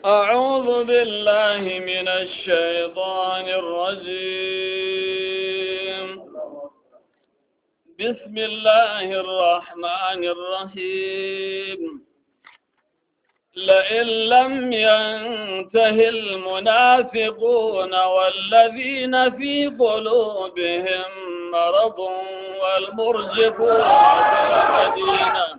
أعوذ بالله من الشيطان الرجيم بسم الله الرحمن الرحيم لئن لم ينته المنافقون والذين في قلوبهم مرض والمرجفون في المدينة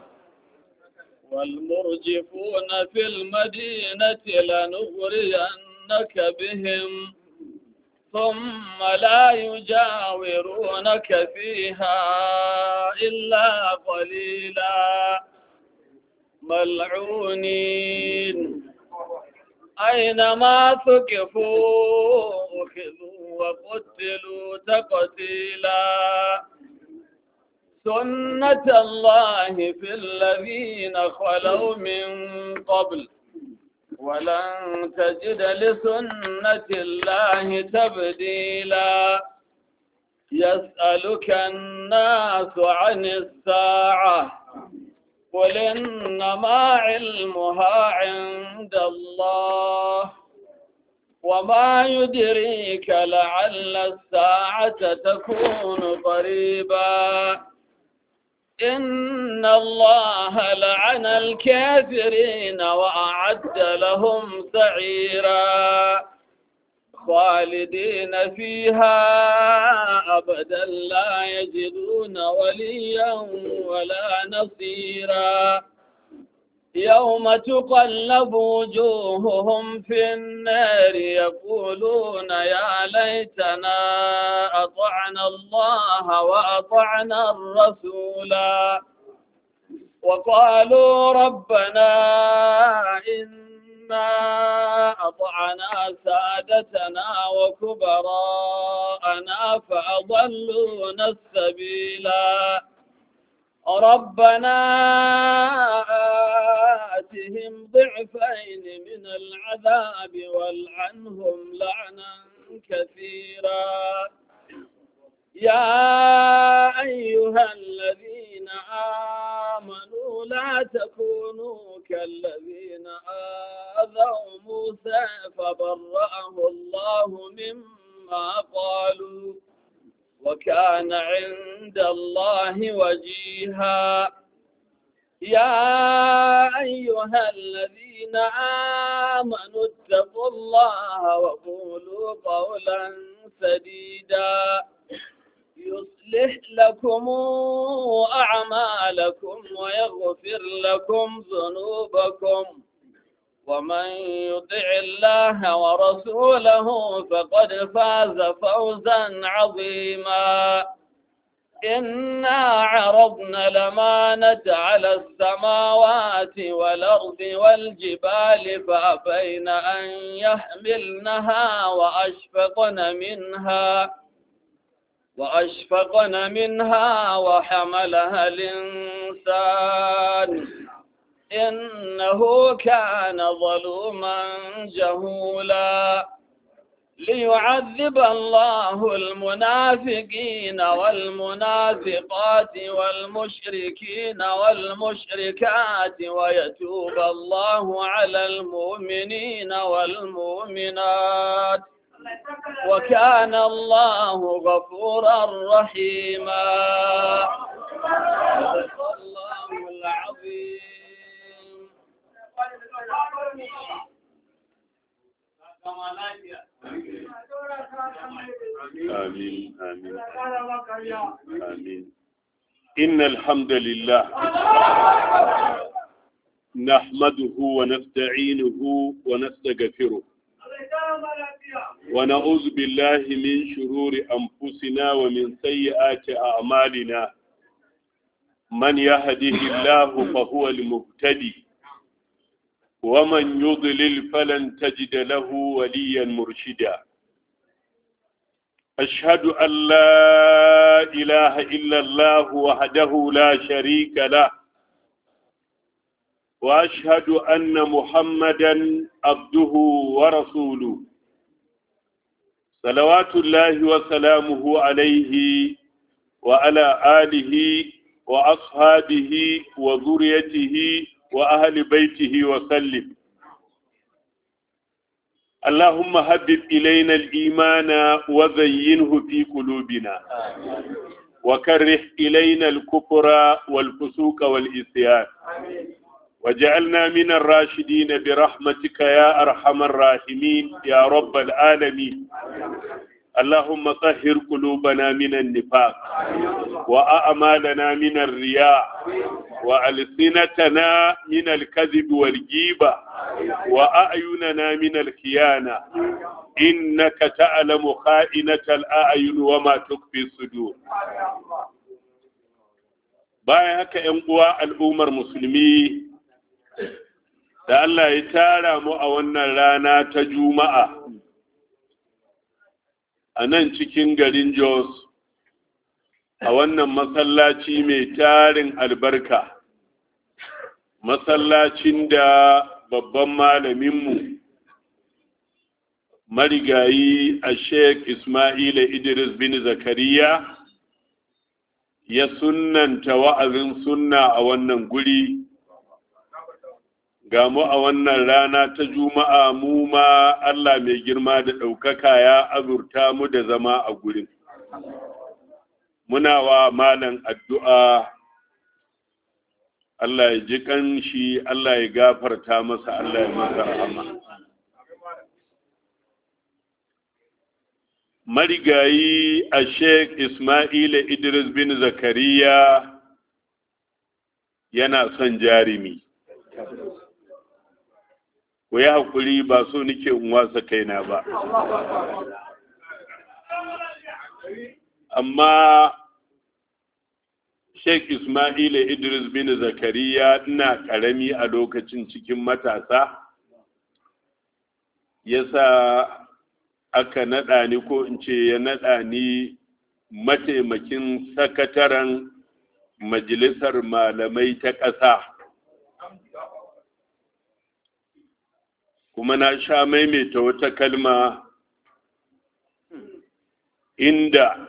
والمرجفون في المدينة لنغرينك بهم ثم لا يجاورونك فيها إلا قليلا ملعونين أينما ثقفوا أخذوا وقتلوا تقتيلا سنة الله في الذين خلوا من قبل ولن تجد لسنة الله تبديلا يسألك الناس عن الساعة قل إنما علمها عند الله وما يدريك لعل الساعة تكون قريبا إن الله لعن الكافرين وأعد لهم سعيرا خالدين فيها أبدا لا يجدون وليا ولا نصيرا يوم تقلب وجوههم في النار يقولون يا ليتنا أطعنا الله وأطعنا الرسولا وقالوا ربنا إنا أطعنا سادتنا وكبراءنا فأضلونا السبيلا ربنا آتهم ضعفين من العذاب والعنهم لعنا كثيرا يا أيها الذين آمنوا لا تكونوا كالذين آذوا موسى فبرأه الله مما قالوا وكان عند الله وجيها يا أيها الذين آمنوا اتقوا الله وقولوا قولا سديدا يصلح لكم أعمالكم ويغفر لكم ذنوبكم ومن يطع الله ورسوله فقد فاز فوزا عظيما إنا عرضنا الأمانة على السماوات والأرض والجبال فأبين أن يحملنها وأشفقن منها وأشفقن منها وحملها الإنسان إنه كان ظلوما جهولا ليعذب الله المنافقين والمنافقات والمشركين والمشركات ويتوب الله على المؤمنين والمؤمنات وكان الله غفورا رحيما الله العظيم آمين آمين آمين إن الحمد لله نحمده ونستعينه ونستغفره ونعوذ بالله من شرور أنفسنا ومن سيئات أعمالنا من يهده الله فهو المهتدي ومن يضلل فلن تجد له وليا مرشدا أشهد أن لا إله إلا الله وحده لا شريك له وأشهد أن محمدا عبده ورسوله صلوات الله وسلامه عليه وعلى آله وأصحابه وذريته وأهل بيته وسلم اللهم هبب إلينا الإيمان وزينه في قلوبنا وكره إلينا الكفر والفسوق والإسيان وجعلنا من الراشدين برحمتك يا أرحم الراحمين يا رب العالمين اللهم طهر قلوبنا من النفاق وأعمالنا من الرياء وألسنتنا من الكذب والجيبة وأعيننا من الخيانة إنك تعلم خائنة الأعين وما تخفي الصدور bayan haka ‘yan uwa al'ummar musulmi da Allah ya tara mu a wannan rana ta juma'a a nan cikin garin Jos a wannan masallaci mai tarin albarka masallacin da babban malaminmu marigayi a sheik Ismaila Idris bin Zakariya ya sunnanta wa'azin sunna a wannan guri ga mu a wannan rana ta juma'a mu ma Allah mai girma da ɗaukaka ya azurta mu da zama a gurin muna wa malan addu'a Allah ya ji ƙanshi Allah ya gafarta masa Allah ya masa rahama marigayi a sheik Ismaila Idris bin Zakariya yana son jarimi ku yi haƙuri ba so nike in wasa kaina ba amma sheik Ismaila Idris bin Zakariya ina ƙarami a lokacin cikin matasa yasa aka naɗa ni ko in ce ya naɗa ni mataimakin sakataren majalisar malamai ta ƙasa kuma na sha maimaita wata kalma inda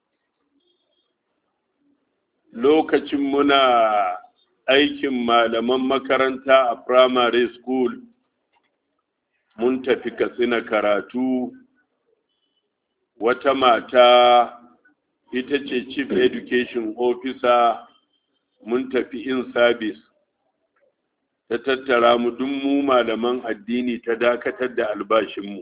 lokacin muna aikin malaman makaranta a primary school mun tafi katsina karatu wata mata ita ce chief education officer mun tafi in service ta tattara mu duk mu malaman addini ta dakatar da albashinmu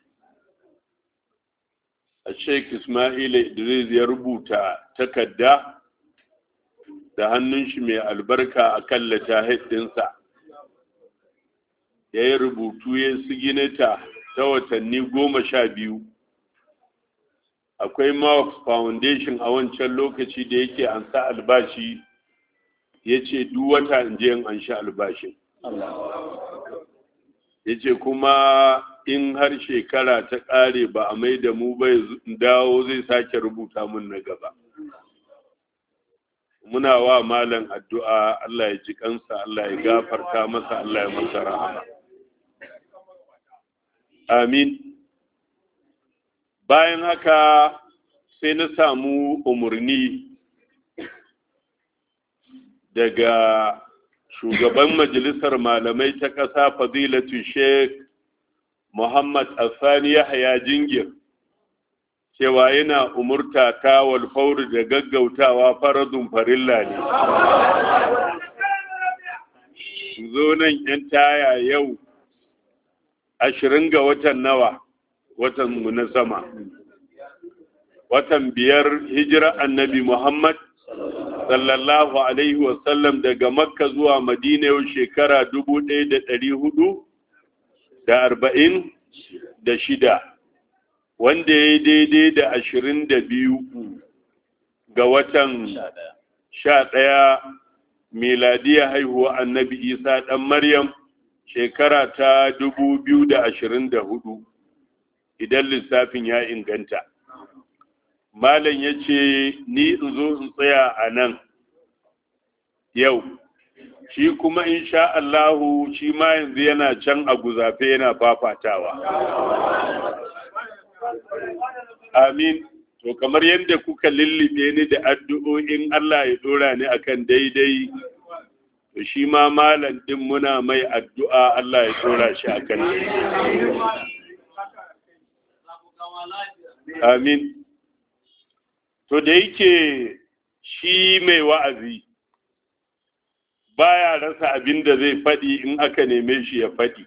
a sheik ismaila idris ya rubuta takarda da hannun shi mai albarka a kan ɗinsa ya yi rubutu ya sigineta ta watanni goma sha biyu akwai Marx Foundation a wancan lokaci da yake an sa albashi ya ce duk wata in je an sha albashin. Ya ce kuma in har shekara ta ƙare ba a mai da mu bai dawo zai sake rubuta mun na gaba. Muna wa malam addu'a Allah ya ji kansa, Allah ya gafarta masa, Allah ya masa rahama. Amin. bayan haka sai na samu umarni daga shugaban majalisar malamai ta ƙasa fadilatu sheikh muhammad asani yahya jingir cewa yana umurta ta walfauri da gaggautawa faradun farilla ne zo nan yan taya yau ashirin ga watan nawa watan mu na sama watan biyar hijira annabi Muhammad sallallahu alaihi wasallam daga makka zuwa madina yau shekara dubu ɗaya da ɗari hudu da arba'in da shida wanda ya yi daidai da ashirin da biyu ga watan sha ɗaya miladiya haihuwa annabi isa ɗan maryam shekara ta dubu biyu da ashirin da hudu idan lissafin ya inganta malam ya ce ni in zo in tsaya a nan yau shi kuma insha Allahu shi ma yanzu yana can a guzafe yana fafatawa amin to kamar yadda kuka lullube ni da addu'o'in Allah ya dora ni akan daidai to shi ma malam din muna mai addu'a Allah ya dora shi akan daidai amin to da yake shi mai wa'azi baya rasa abin da zai faɗi in aka neme shi ya faɗi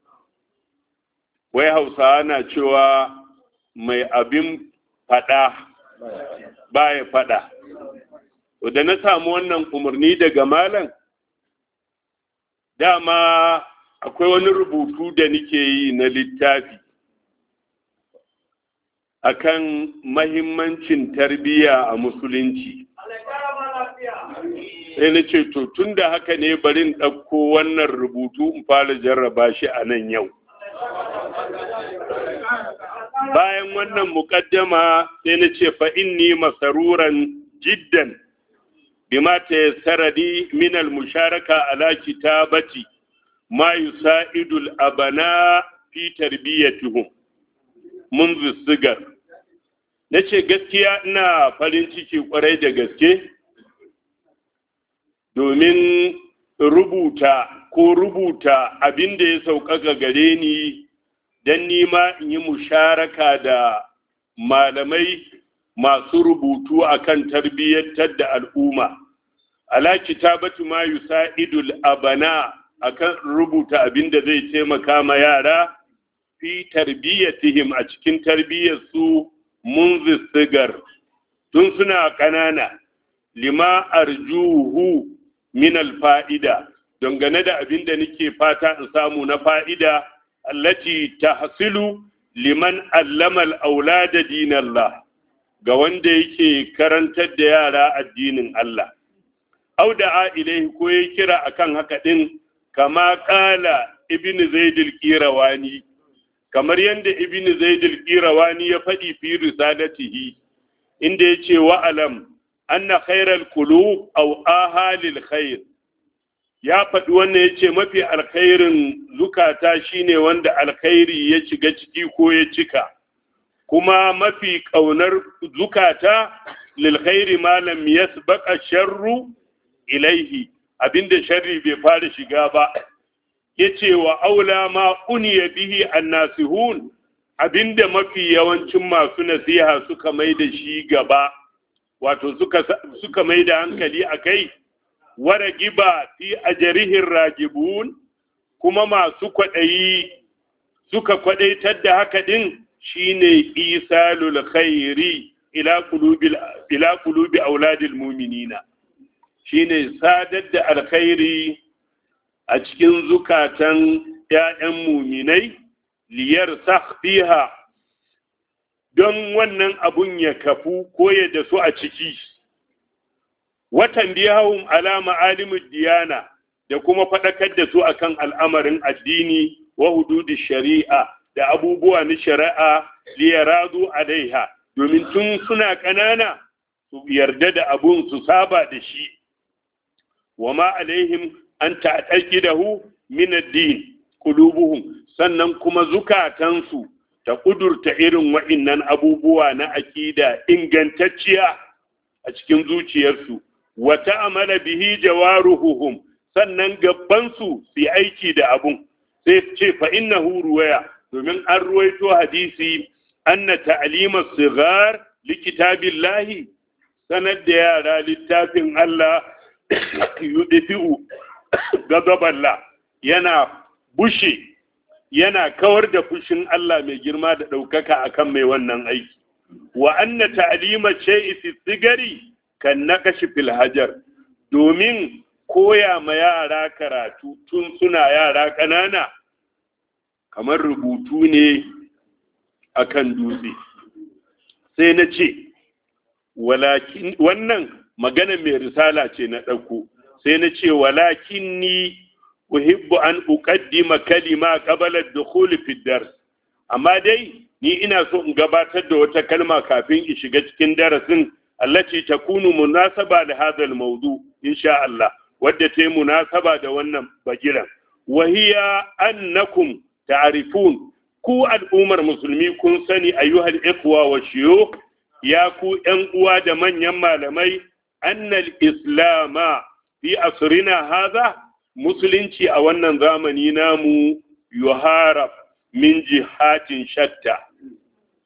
wai hausawa na cewa mai abin faɗa baya faɗa to da na samu wannan umarni daga malam dama akwai wani rubutu da nike yi na littafi akan mahimmancin tarbiyya a musulunci sai na ce to tun da haka ne bari in ɗauko wannan rubutu in fara jarraba shi a nan yau bayan wannan muƙaddama sai na ce fa inni masaruran jiddan bima ta saradi min al-musharaka ala kitabati ma yusa'idul abana fi tarbiyatihim منذ sigar na ce gaskiya ina farin ciki kwarai da gaske domin rubuta ko rubuta abin da ya sauƙaƙa gare ni don nima in yi musharaka da malamai masu rubutu akan tarbiyyantar da al'umma ala kitabatu ma yusa'idul abana akan rubuta abin da zai taimaka ma yara fi tarbiyyatihim a cikin tarbiyyarsu munzi sigar tun suna ƙanana lima arjuhu min alfa'ida dangane da abin da nake fata in samu na fa'ida allati tahsilu liman allama al-aulada dinallah ga wanda yake karantar da yara addinin Allah au da ilaihi ko ya kira akan haka din kama kala ibn zaid al-qirawani kamar yadda ibn zaid al-qirawani ya faɗi fi risalatihi inda yace wa alam anna khairal qulub aw ahalil khair ya faɗi wannan yace mafi alkhairin zukata shine wanda alkhairi ya shiga ciki ko ya cika kuma mafi ƙaunar zukata lil khairi ma lam yasbaqa sharru ilaihi abinda sharri bai fara shiga ba yace wa aula ma uniya bihi annasihun abinda mafi yawancin masu nasiha suka mai da shi gaba wato suka suka mai da hankali akai wara giba fi ajrihin ragibun kuma masu kwaɗayi suka kwaɗaitar da haka din shine isalul khairi ila qulubil ila qulubi auladil mu'minina shine sadar da alkhairi a cikin zukatan ‘ya'yan muminai liyar fiha don wannan abun ya kafu ko ya da su a ciki. Watan biyahun alama alimin diyana da kuma faɗakar da su akan al'amarin addini wa hududi shari'a da abubuwa na shari'a liyaradu alaiha domin tun suna ƙanana su yarda da abun su saba da shi. wa ma alaihim an ta'taqidahu min ad-din qulubuhum sannan kuma zukatansu ta kudurta irin wa'innan abubuwa na akida ingantacciya a cikin zuciyarsu wa ta'amala bihi jawaruhum sannan gabbansu su aiki da abun sai ce fa innahu ruwaya domin an ruwaito hadisi anna ta'lima sigar likitabillahi sanar da yara littafin Allah yudfi'u gazaballa yana bushe yana kawar da fushin Allah mai girma da ɗaukaka akan mai wannan aiki wa anna ta'lima shay'i fi sigari kan naqashi fil hajar domin koya ma yara karatu tun suna yara ƙanana kamar rubutu ne akan dutse sai na ce walakin wannan magana mai risala ce na ɗauko sai na ce walakin ni uhibbu an uqaddima kalima qabla ad-dukhul fi dars amma dai ni ina so in gabatar da wata kalma kafin in shiga cikin darasin allati takunu munasaba da hadha al-mawdu insha Allah wadda ta yi munasaba da wannan bagiran wa hiya annakum ta'rifun ku al'ummar musulmi kun sani ayyuhal ikhwa wa shuyukh ya ku ƴan uwa da manyan malamai annal islama fi asrina haza musulunci a wannan zamani namu yuharab min jihatin shatta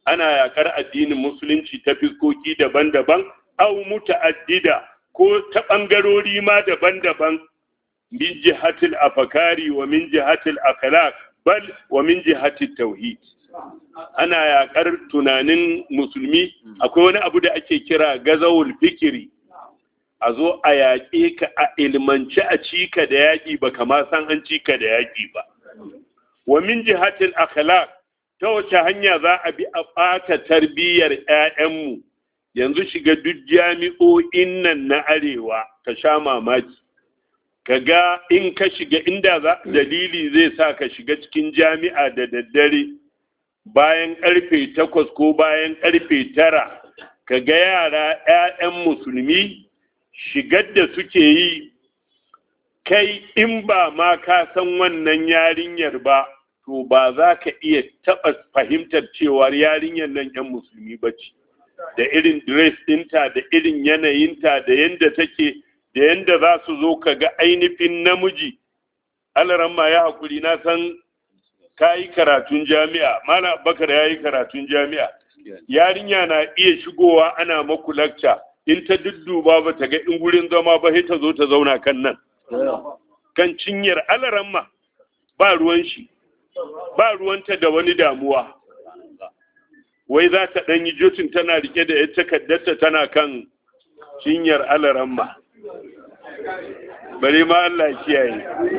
ana yakar addinin musulunci ta fiskoki daban-daban au muta'addida ko ta ɓangarori ma daban-daban min jihatil afakari wa min jihatil akhlaq bal wa min jihatil tauhid ana yakar tunanin musulmi akwai wani abu da ake kira gazawul fikiri a zo a yaƙe ka a ilmance a cika da yaƙi ba kama san an cika da yaƙi ba wa min jihatil akhlaq ta wace hanya za a bi a ɓata tarbiyyar 'ya'yanmu yanzu shiga duk jami'o'in nan na arewa ka sha mamaki ka ga in ka shiga inda za dalili zai sa ka shiga cikin jami'a da daddare bayan karfe takwas ko bayan karfe tara ka ga yara 'ya'yan musulmi shigar da suke yi kai in ba ma ka san wannan yarinyar ba to ba za ka iya taɓa fahimtar cewa yarinyar nan 'yan musulmi ba ce da irin dress ɗinta da irin yanayinta da yadda take da yadda za su zo ka ga ainihin namiji alaramma ya haƙuri na san ka yi karatun jami'a mana bakar ya yi karatun jami'a yarinya na iya shigowa ana maku lakca in ta dudduba ba ta ga in gurin zama ba sai ta zo ta zauna kan nan kan cinyar alaramma ba ruwan shi ba ruwanta da wani damuwa wai za ta ɗan yi jotin tana rike da ita takaddarta tana kan cinyar alaramma bari ma Allah kiyaye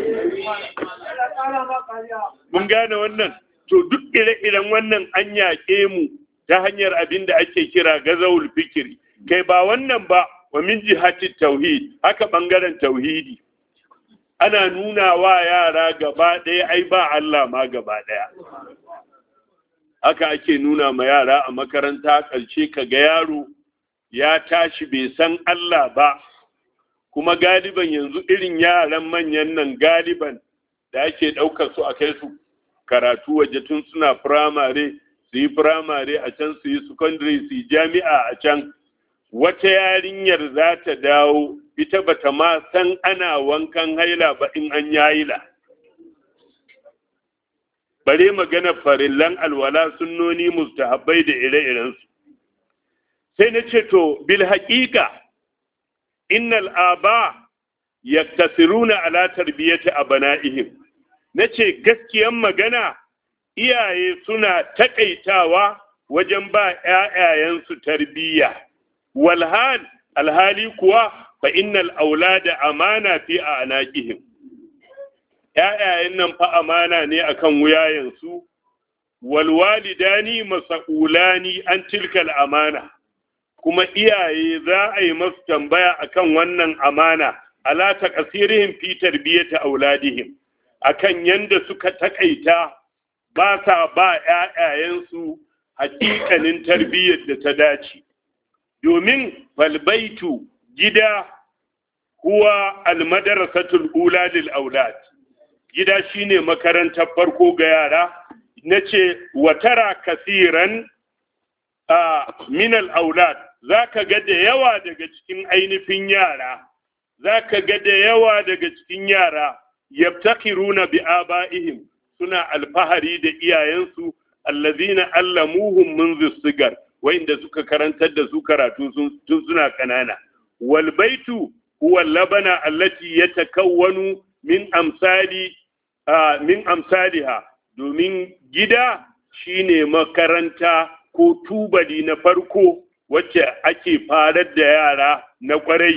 mun gane wannan to duk ire-iren wannan an yaƙe mu ta hanyar abin da ake kira gazawul fikiri kai ba wannan ba wa min jihati tauhid haka bangaren tauhidi ana nuna wa yara gaba ɗaya ai ba Allah ma gaba ɗaya haka ake nuna ma yara a makaranta ƙarshe ka ga yaro ya tashi bai san Allah ba kuma galiban yanzu irin yaran manyan nan galiban da ake ɗaukar su a kai su karatu waje tun suna firamare su yi firamare a can su yi secondary su yi jami'a a can wata yarinyar za ta dawo ita bata ma san ana wankan haila ba in an yayila bare magana farillan alwala sunnoni mustahabbai da ire-irensu sai na ce to bil haƙiƙa innal aba yaktasiruna ala tarbiyati abana'ihim nace gaskiyan magana iyaye suna takaitawa wajen ba ƴaƴayensu tarbiyya walhal alhali kuwa fa innal aulada amana fi anaqihim ƴaƴayen nan fa amana ne akan wuyayensu wal walidani mas'ulani an tilkal amana kuma iyaye za a yi masu tambaya akan wannan amana ala taqsirihim fi tarbiyati auladihim akan yanda suka takaita ba sa ba ƴaƴayensu hakikanin tarbiyyar da ta dace domin falbaitu gida huwa almadarasatul ula lil aulad gida shine makarantar farko ga yara nace watara kasiran a min al aulad zaka ga da yawa daga cikin ainihin yara zaka ga da yawa daga cikin yara yabtakiruna bi abaihim suna alfahari da iyayensu allazina allamuhum منذ sigar wa'inda suka karantar da su karatu tun suna kanana wal baitu huwa labana allati yatakawwanu min amsali min amsaliha domin gida shine makaranta ko tubali na farko wacce ake farar da yara na kwarai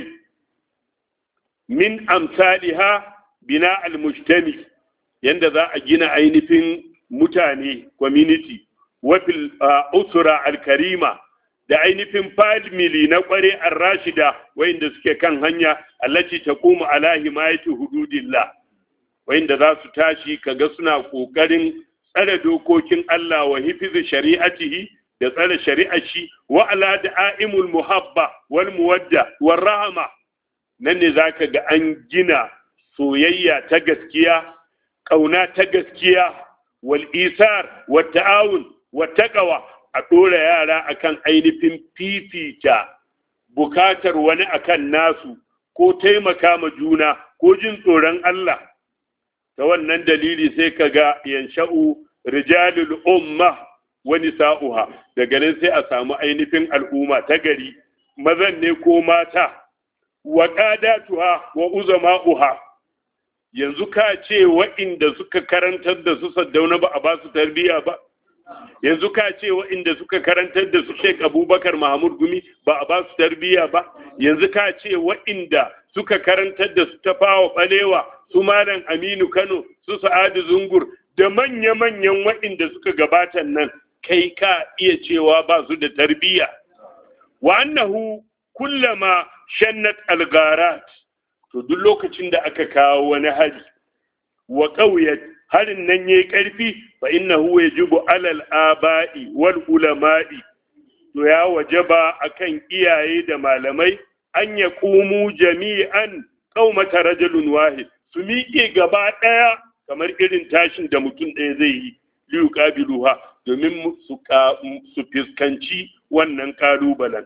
min amsaliha bina al-mujtami yanda za a gina ainihin mutane community wafil usura al-karima da ainihin family na kware ar-rashida wayanda suke kan hanya allati taqumu ala himayati hududillah wayanda za su tashi kaga suna kokarin tsare dokokin Allah wa hifiz shari'atihi da tsare shari'ar shi wa ala da'imul muhabba wal muwadda war rahama nan ne zaka ga an gina soyayya ta gaskiya kauna ta gaskiya wal isar wa ta'awun wa taqwa a dora yara akan ainihin fifita bukatar wani akan nasu ko taimaka ma juna ko jin tsoron Allah ta wannan dalili sai kaga yansha'u rijalul umma wani sa'uha daga nan sai a samu ainihin al'umma ta gari mazan ne ko mata wa qadatuha wa uzama'uha yanzu ka ce wa'inda suka karantar da su saddauna ba a ba su tarbiyya ba yanzu ka ce wa'inda suka karantar da su Sheikh Abubakar Mahmud Gumi ba a ba su tarbiyya ba yanzu ka ce wa'inda suka karantar da su tafawa balewa su Malam Aminu Kano su Sa'adu Zungur da manya-manyan wa'inda suka gabata nan kai ka iya cewa ba su da tarbiyya wa annahu kullama shannat algarat to duk lokacin da aka kawo wani hari wa ƙauyat harin nan yayi ƙarfi fa innahu yajibu alal aba'i wal ulama'i to ya wajaba akan iyaye da malamai an ya kumu jami'an qaumata rajulun wahid su miƙe gaba ɗaya kamar irin tashin da mutum ɗaya zai yi liyu qabiluha domin su su fiskanci wannan kalubalen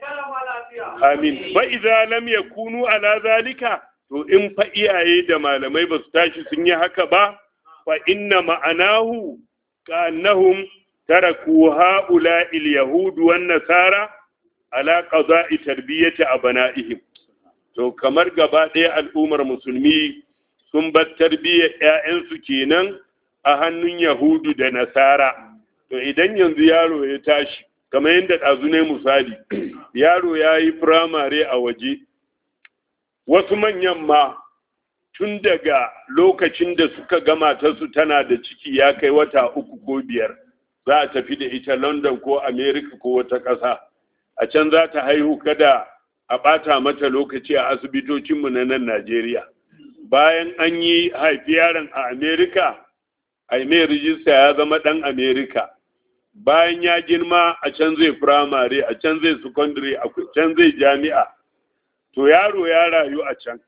amin fa idza lam yakunu ala zalika to in fa iyaye da malamai ba su tashi sun yi haka ba fa inna ma'anahu ka'annahum taraku ha'ula il-yahud wan nasara ala qada'i tarbiyyati abana'ihim to kamar gaba ɗaya al'ummar musulmi sun bar tarbiyyar ƴaƴansu kenan a hannun yahudu da nasara to idan yanzu yaro ya tashi kamar yadda ɗazu ne misali yaro ya yi firamare a waje wasu manyan ma tun daga lokacin da suka gama ta su tana da ciki ya kai wata uku ko biyar za a tafi da ita london ko america ko wata ƙasa a can za ta haihu kada a ɓata mata lokaci a asibitocinmu na nan najeriya bayan an yi haifi yaron a america a mai rijista ya zama ɗan america bayan ya girma a can zai firamare a can zai secondary a can zai jami'a to yaro ya rayu a can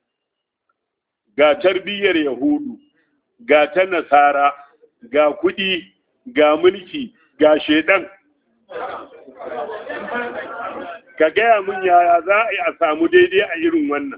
ga tarbiyyar yahudu ga ta nasara ga kuɗi ga mulki ga shedan ka gaya mun yaya za a yi a samu daidai a irin wannan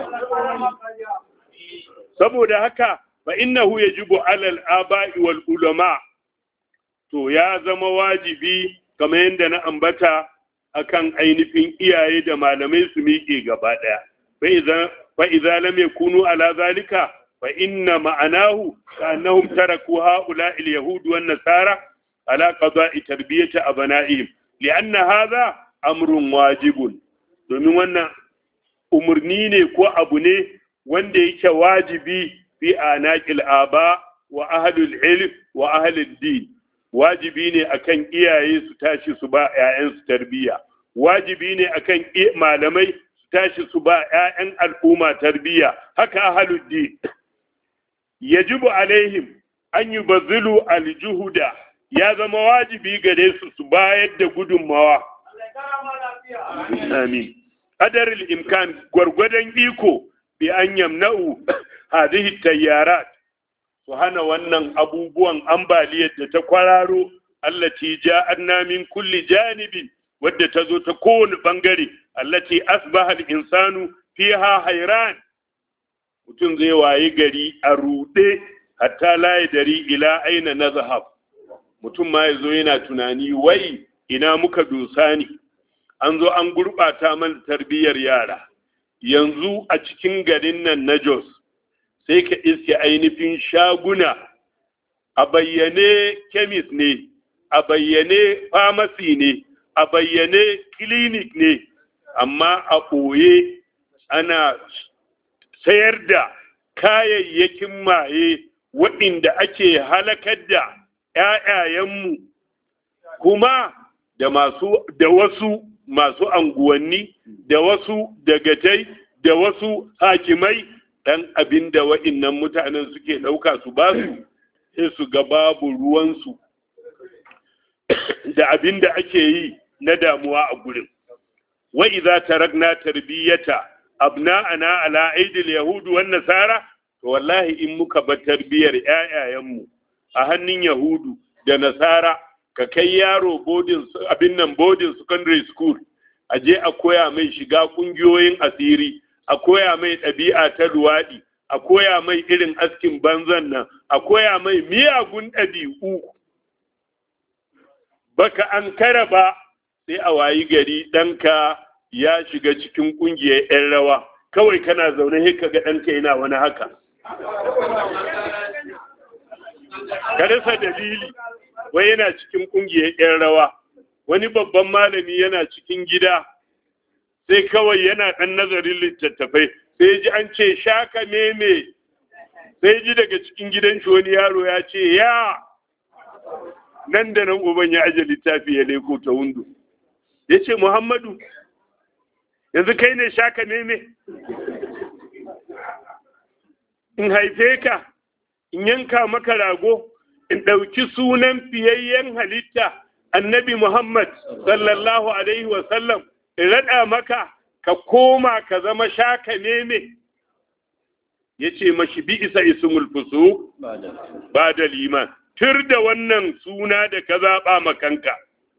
saboda haka fa innahu yajibu alal aba'i wal ulama to ya zama wajibi kamar yadda na ambata akan ainihin iyaye da malamai su miƙe gaba ɗaya fa idza lam yakunu ala zalika fa inna ma'anahu annahum taraku haula al yahud wan nasara ala qada'i tarbiyati abana'ihim li'anna hadha amrun wajibun domin wannan umurni ne ko abu ne wanda yake wajibi fi anaqil aba wa ahlul ilm wa ahlul din wajibi ne akan iyaye su tashi su ba 'ya'yansu tarbiyya wajibi ne akan malamai su tashi su ba 'ya'yan al'umma tarbiyya haka ahaluddin yajibu alaihim an yi bazilu aljuhuda ya zama wajibi gare su su bayar da gudunmawa amin qadaril imkan gwargwadon iko bi an yamna'u hadhihi tayyarat su hana wannan abubuwan ambaliyar da ta kwararo allati ja'anna min kulli janibin wadda ta zo ta kowane bangare allati asbaha al-insanu fiha hayran mutum zai wayi gari a rude hatta la dari ila aina nazhab mutum ma yazo yana tunani wai ina muka dosa ni an zo an gurbata mana tarbiyyar yara yanzu a cikin garin nan na Jos sai ka iske ainihin shaguna a bayyane kemis ne a bayyane famasi ne a bayyane clinic ne amma a ɓoye ana sayar da kayayyakin maye waɗanda ake halakar da ‘ya'yayenmu kuma da masu da wasu masu anguwanni da wasu dagatai da wasu hakimai ɗan abin da wa'innan mutanen suke ɗauka su ba su sai su ga babu ruwansu da abin da ake yi na damuwa a gurin wa idza tarakna tarbiyata abna'ana ala aidil yahudu wan nasara to wallahi in muka bar tarbiyar ƴaƴayenmu a hannun yahudu da nasara ka kai yaro boarding abin nan boarding secondary school a je a koya mai shiga kungiyoyin asiri a koya mai ɗabi'a ta luwaɗi a koya mai irin askin banzan nan a koya mai miyagun ɗabi'u baka an kara ba sai a wayi gari ɗanka ya shiga cikin ƙungiyar 'yan rawa kawai kana zaune sai ka ga ɗanka yana wani haka ka rasa dalili wai yana cikin ƙungiyar 'yan rawa wani babban malami yana cikin gida sai kawai yana ɗan nazarin littattafai sai ji an ce shaka meme sai ji daga cikin gidan shi wani yaro ya ce ya nan da nan uban ya aje littafi ya leko ta hundu ya ce muhammadu yanzu kai ne shaka meme in haife ka in yanka maka rago in ɗauki sunan fiyayyen halitta annabi muhammad sallallahu alaihi wasallam in raɗa maka ka koma ka zama shaka meme ya ce mashi bi isa ismul fusu ba da liman tur da wannan suna da ka zaɓa makanka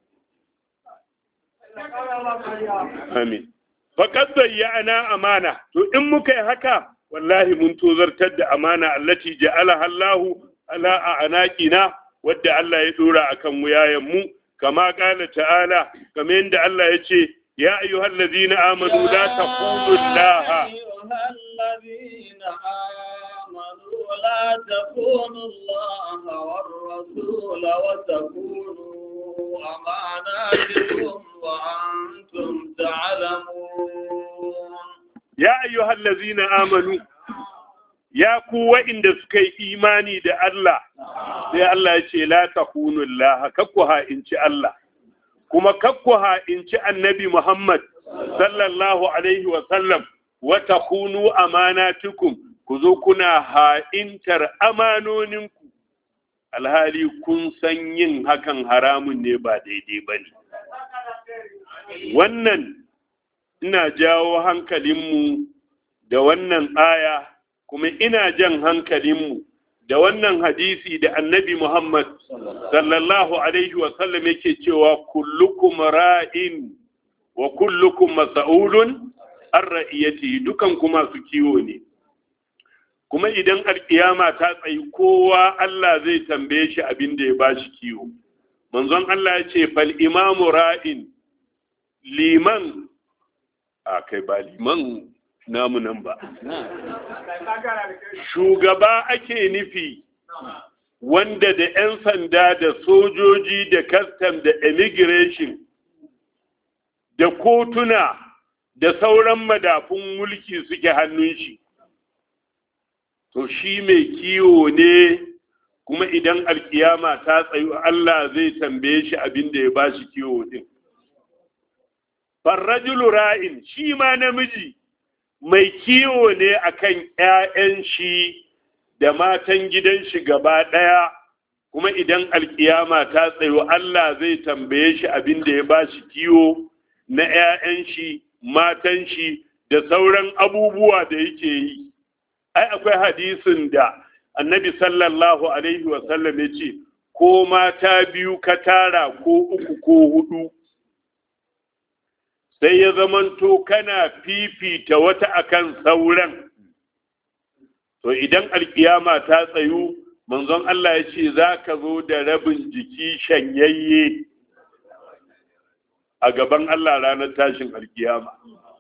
amin faƙad ana amana to in muka yi haka wallahi mun tozartar da amana allati ja'alaha Allahu ala anaqina wadda Allah ya dora akan wuyayen mu kama qala ta'ala kamar yadda Allah ya ce ya ayyuhal ladina amanu la taqulu Allah الذين آمنوا لا تخونوا الله والرسول وتكونوا أماناتكم وأنتم تعلمون ya ayyuhal ladzina amanu ya ku wa'inda suka yi imani da Allah sai Allah ya ce la takunu Allah kakku ha'inci Allah kuma kakku ha'inci annabi Muhammad sallallahu alaihi wa sallam wa takunu amanatukum ku zo kuna ha'intar amanoninku alhali kun san yin hakan haramun ne ba daidai ba ne wannan ina jawo hankalinmu da wannan aya kuma ina jan hankalinmu da wannan hadisi da annabi Muhammad sallallahu alaihi wasallam yake cewa kullukum ra'in wa kullukum mas'ulun an ra'iyati dukan kuma su kiwo ne kuma idan alkiyama ta tsayi kowa Allah zai tambaye shi abin da ya bashi kiwo manzon Allah ya ce fal imamu ra'in liman a kai ba liman namu nan ba shugaba ake nufi wanda da 'yan sanda da sojoji da custom da immigration da kotuna da sauran madafun mulki suke hannun shi to shi mai kiwo ne kuma idan alkiyama ta tsayu Allah zai tambaye shi abin da ya ba shi kiwo din farrajulu ra'in shi ma namiji mai kiwo ne akan ‘ya'yan shi da matan gidan shi gaba ɗaya kuma idan alkiyama ta tsayo Allah zai tambaye shi abin da ya ba shi kiwo na ‘ya'yan shi matan shi da sauran abubuwa da yake yi ai akwai hadisin da annabi sallallahu alaihi wasallam ya ce ko mata biyu ka tara ko uku ko hudu sai ya zamanto kana fifita wata akan sauran to idan alkiyama ta tsayu manzon Allah ya ce za ka zo da rabin jiki shanyayye a gaban Allah ranar tashin alkiyama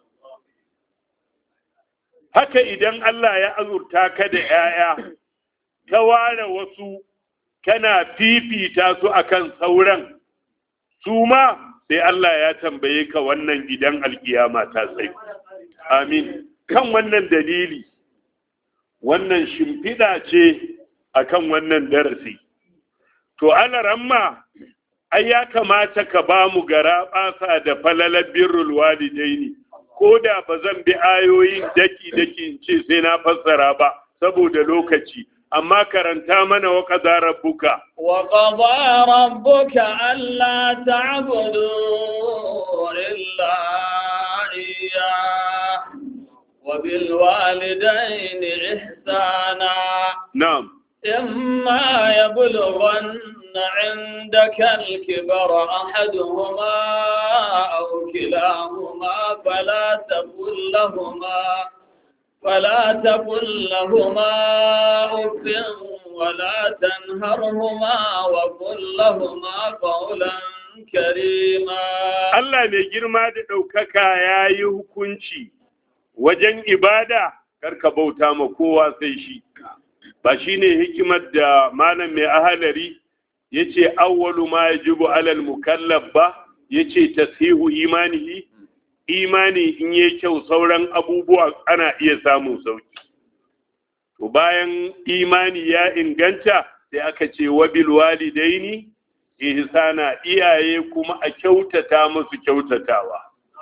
haka idan Allah ya azurta ka da ‘ya'ya ka ware wasu kana fifita su akan sauran su ma sai Allah ya tambaye ka wannan idan alkiyama ta tsaye. Amin. Kan wannan dalili, wannan shimfiɗa ce akan wannan darasi. To, alaramma, ai ya kamata ka ba mu gara ɓasa da falalar birrul walidaini ko da ba zan bi ayoyin daki-daki in ce sai na fassara ba, saboda lokaci. amma karanta mana wa ƙaza rabbuka. Wa ƙaza rabbuka Allah ta'budu illa iya wa bil walidaini ihsana. Na'am. إما يبلغن عندك الكبر أحدهما أو كلاهما فلا تقل لهما فلا تقل لهما أف ولا تنهرهما وقل لهما قولا كريما Allah mai girma da ɗaukaka ya yi hukunci wajen ibada karka bauta ma kowa sai shi ba shi ne hikimar da malam mai ahalari ya ce awwalu ma yajibu alal mukallaf ba ya ce tasihu imanihi imani in yi kyau sauran abubuwa ana iya samun sauki to bayan imani ya inganta sai aka ce wabil walidaini ihsana iyaye kuma a kyautata musu kyautatawa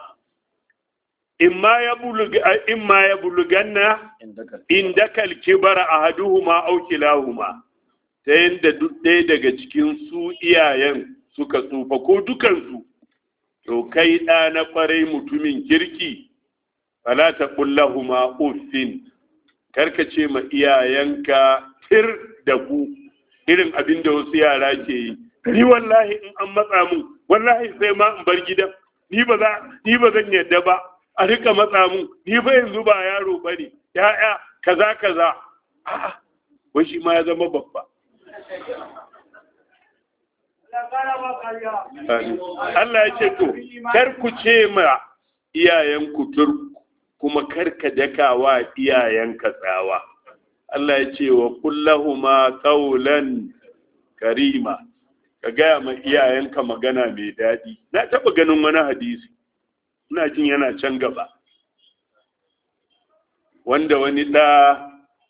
imma ya buluga imma ya buluganna indakal kibara ahaduhuma aw kilahuma ta yanda duk ɗaya daga cikin su iyayen suka tsufa ko dukansu to kai ɗa na ƙwarai mutumin kirki fala ta kullahuma uffin karka ce ma iyayenka tir da ku irin abin da wasu yara ke yi ni wallahi in an matsa mun wallahi sai ma in bar gidan ni ba za ni ba zan yadda ba a rika matsa mun ni fa yanzu ba yaro bane ya'ya kaza kaza a'a wai shi ma ya zama babba Allah ya ce to kar ku ce ma iyayenku tur kuma kar ka daka wa iyayenka tsawa Allah ya ce wa kullahuma qawlan karima ka gaya ma iyayenka magana mai daɗi na taɓa ganin wani hadisi ina jin yana can gaba wanda wani ɗa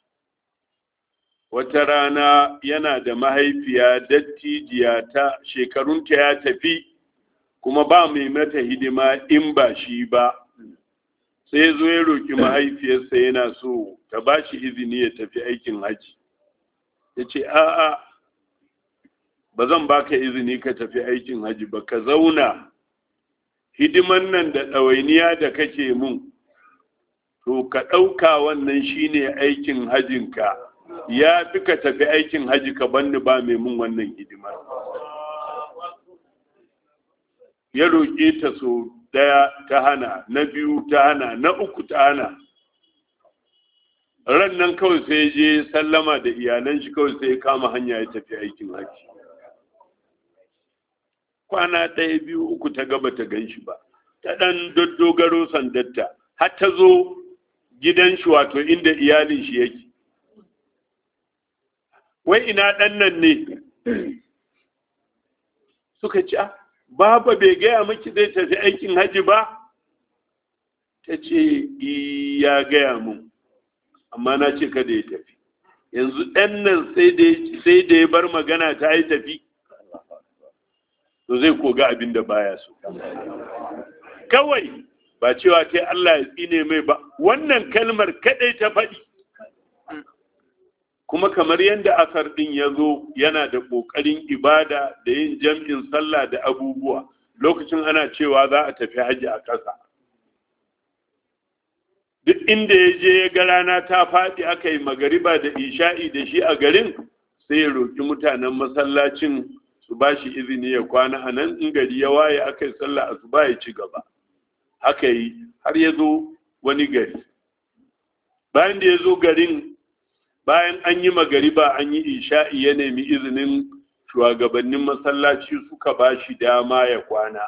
wata rana yana da mahaifiya dattijiya ta shekarunta ya tafi kuma ba mai mata hidima in ba shi ba sai zo ya roƙi mahaifiyarsa yana so ta ba shi izini ya tafi aikin haji ya ce a'a ba zan baka izini ka tafi aikin haji ba ka zauna hidiman nan da ɗawainiya da kake mun to ka ɗauka wannan shine aikin hajinka ya fi ka tafi aikin haji ka banni ba mai mun wannan hidimar ya roƙe ta so ɗaya ta hana na biyu ta hana na uku ta hana ran nan kawai sai je sallama da iyalan shi kawai sai ya kama hanya ya tafi aikin haji kwana ɗaya biyu uku ta gaba ta gan shi ba ta ɗan doddogaro sandatta har ta zo gidan shi wato inda iyalin shi yake wai ina ɗan nan ne suka ci baba bai gaya miki zai tafi aikin haji ba ta ce ya gaya mun amma na ce kada ya tafi yanzu ɗan nan sai da ya bar magana ta yi tafi to zai koga abin da baya so kawai ba cewa kai Allah ya tsine mai ba wannan kalmar kadai ta faɗi kuma kamar yadda asar ɗin ya zo yana da ƙoƙarin ibada da yin jam'in sallah da abubuwa lokacin ana cewa za a tafi hajji a ƙasa duk inda ya je ya ga rana ta faɗi aka yi magariba da isha'i da shi a garin sai ya roƙi mutanen masallacin su ba shi izini ya kwana a nan in gari ya waye aka yi sallah asuba ya ci gaba haka yi har ya zo wani gari bayan da ya zo garin bayan an yi magariba an yi isha'i ya nemi izinin shugabannin masallaci suka ba shi dama ya kwana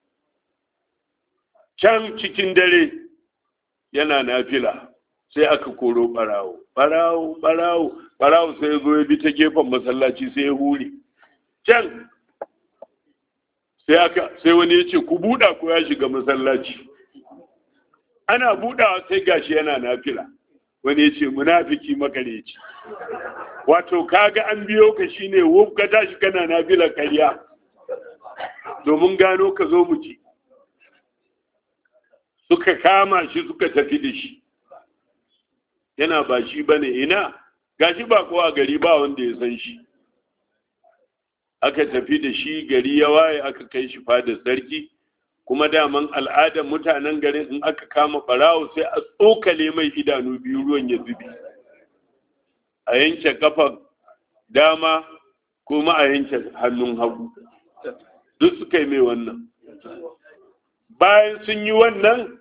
can cikin dare yana nafila sai aka koro barawo barawo barawo barawo sai ya zo ya bi ta gefen masallaci sai ya hure can sai aka sai wani ya ce ku buɗa ko ya shiga masallaci ana buɗawa sai gashi yana nafila wani ya ce munafiki makareci wato kaga an biyo ka shine wuf ka tashi kana nafila karya domin gano ka zo mu ci suka kama shi suka tafi da shi yana ba shi bane ina gashi ba kowa gari ba wanda ya san shi aka tafi da shi gari ya waye aka kai shi fada sarki kuma daman al'adar mutanen garin in aka kama barawo sai a tsokale mai idanu biyu ruwan ya zubi a yanke kafa dama kuma a yanke hannun hagu duk suka yi mai wannan bayan sun yi wannan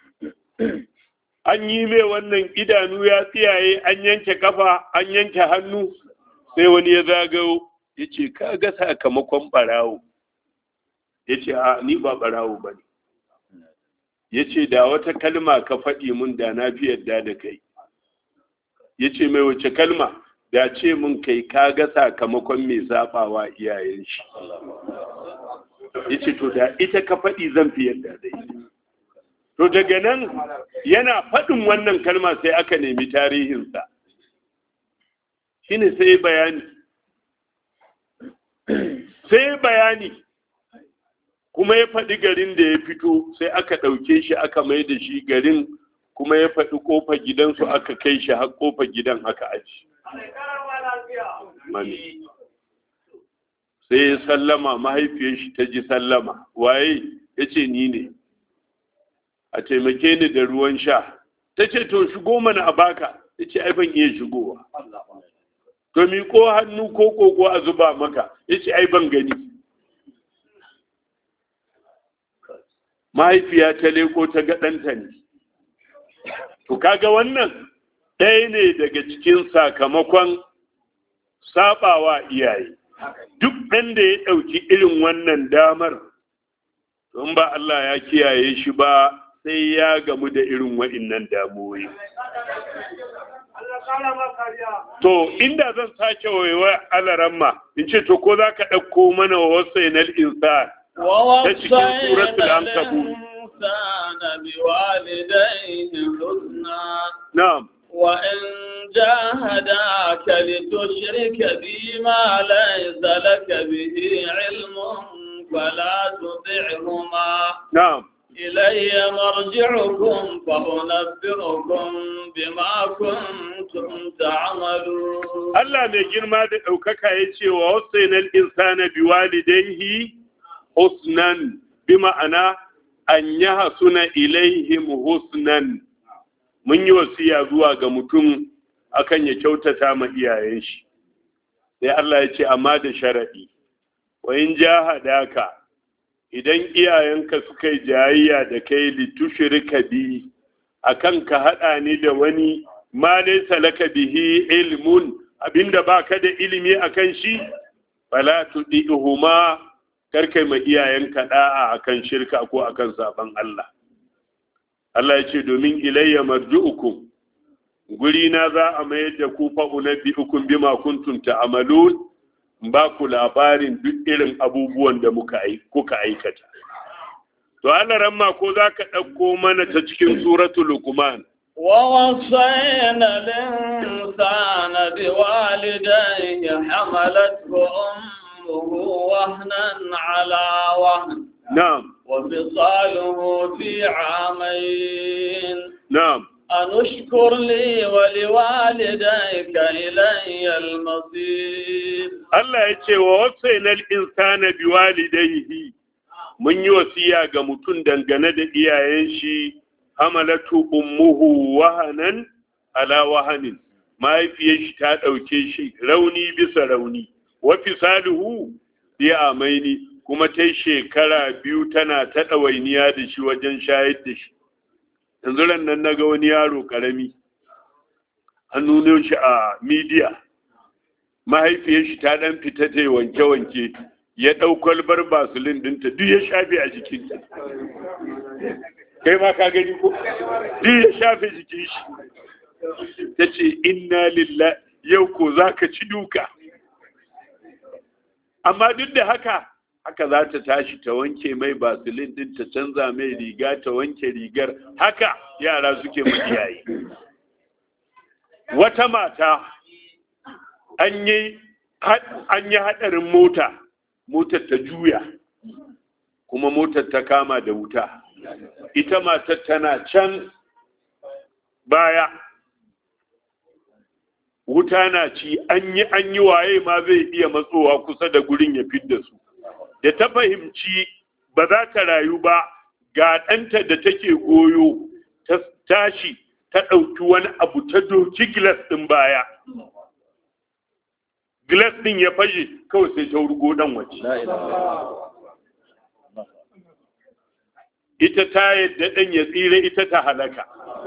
an yi mai wannan idanu ya tsiyaye an yanke kafa an yanke hannu sai wani ya zagayo ya ce ka ga sakamakon barawo ya ce a ni ba barawo ba ne ya ce da wata kalma ka faɗi mun da na fi yadda da kai ya ce mai wace kalma da ce mun kai ka ga sakamakon mai zaɓawa iyayen shi ya ce to da ita ka faɗi zan fi yadda da ita to daga nan yana faɗin wannan kalma sai aka nemi tarihinsa shine sai bayani sai bayani kuma ya faɗi garin da ya fito sai aka ɗauke shi aka mai da shi garin kuma ya faɗi ƙofar gidansu aka kai shi har ƙofar gidan aka aji mami sai ya sallama mahaifiyar shi ta ji sallama waye ya ce ni ne a taimake ni da ruwan sha ta ce to shigo mana a baka ya ce ai ban iya shigowa to miƙo hannu ko koko a zuba maka ya ce ai ban gani mahaifiya ta leko ta ga ɗanta ne to kaga wannan ɗaya ne daga cikin sakamakon sabawa iyaye duk ɗan da ya ɗauki irin wannan damar don ba Allah ya kiyaye shi ba sai ya gamu da irin wa'innan damuwoyi To, inda zan sake waiwa alaramma, in ce, to ko za ka ɗauko mana wa wasu yanar insan ta cikin suratul ankabut. Na'am. وإن جاهداك لتشرك بي ما ليس لك به علم فلا تطعهما نعم إلي مرجعكم فأنبئكم بما كنتم تعملون Allah mai girma da ɗaukaka ya ce wa wasainal insana bi walidaihi husnan bi ma'ana an yi hasuna ilaihim husnan mun yi wasiya zuwa ga mutum akan ya kyautata ma iyayen shi sai Allah ya ce amma da sharaɗi wa in jahadaka idan iyayenka suka yi jayayya da kai litushrika bi akan ka haɗa ni da wani ma laysa laka bihi ilmun abinda baka da ilimi akan shi fala tudihuma karkai ma iyayenka da'a akan shirka ko akan saban Allah Allah ya ce domin ilayya marji'ukum guri na za a mayar da ku fa unabbi'ukum bima kuntum ta'malun ba ku labarin duk irin abubuwan da muka kuka aikata to Allah ramma ko zaka dauko mana ta cikin suratul luqman ووصينا الإنسان بوالديه حملته أمه وهنا على وهن na'am وفصاله في عامين na'am أن اشكر لي ولوالديك إلي المصير Allah ya ce wa wasainal insana biwalidayhi mun yi wasiya ga mutum dangane da iyayen shi hamalatu ummuhu wahanan ala wahanin mahaifiyar shi ta ɗauke shi rauni bisa rauni wa fisaluhu bi amaini kuma ta shekara biyu tana ta ɗawainiya da shi wajen shayar da shi yanzu ran nan naga wani yaro ƙarami an nuno shi a midiya mahaifiyar shi ta ɗan fita ta yi wanke-wanke ya ɗau kwalbar basulin ɗinta duk ya shafe a jikinta kai ma ka gani ko duk ya shafe jikin shi ta ce inna lillah yau ko za ka ci duka amma duk da haka haka za ta tashi ta wanke mai basilin din ta canza mai riga ta wanke rigar haka yara suke mu iyaye wata mata an yi an yi hadarin mota motar ta juya kuma motar ta kama da wuta ita matar tana can baya wuta na ci an yi an yi waye ma zai iya matsowa kusa da gurin ya fidda su da ta fahimci ba za ta rayu ba ga ɗanta da take goyo ta tashi ta ɗauki wani abu ta doki gilas ɗin baya gilas ɗin ya fashe kawai sai ta wurgo ɗan waje ita ta yadda ɗan ya tsira ita ta halaka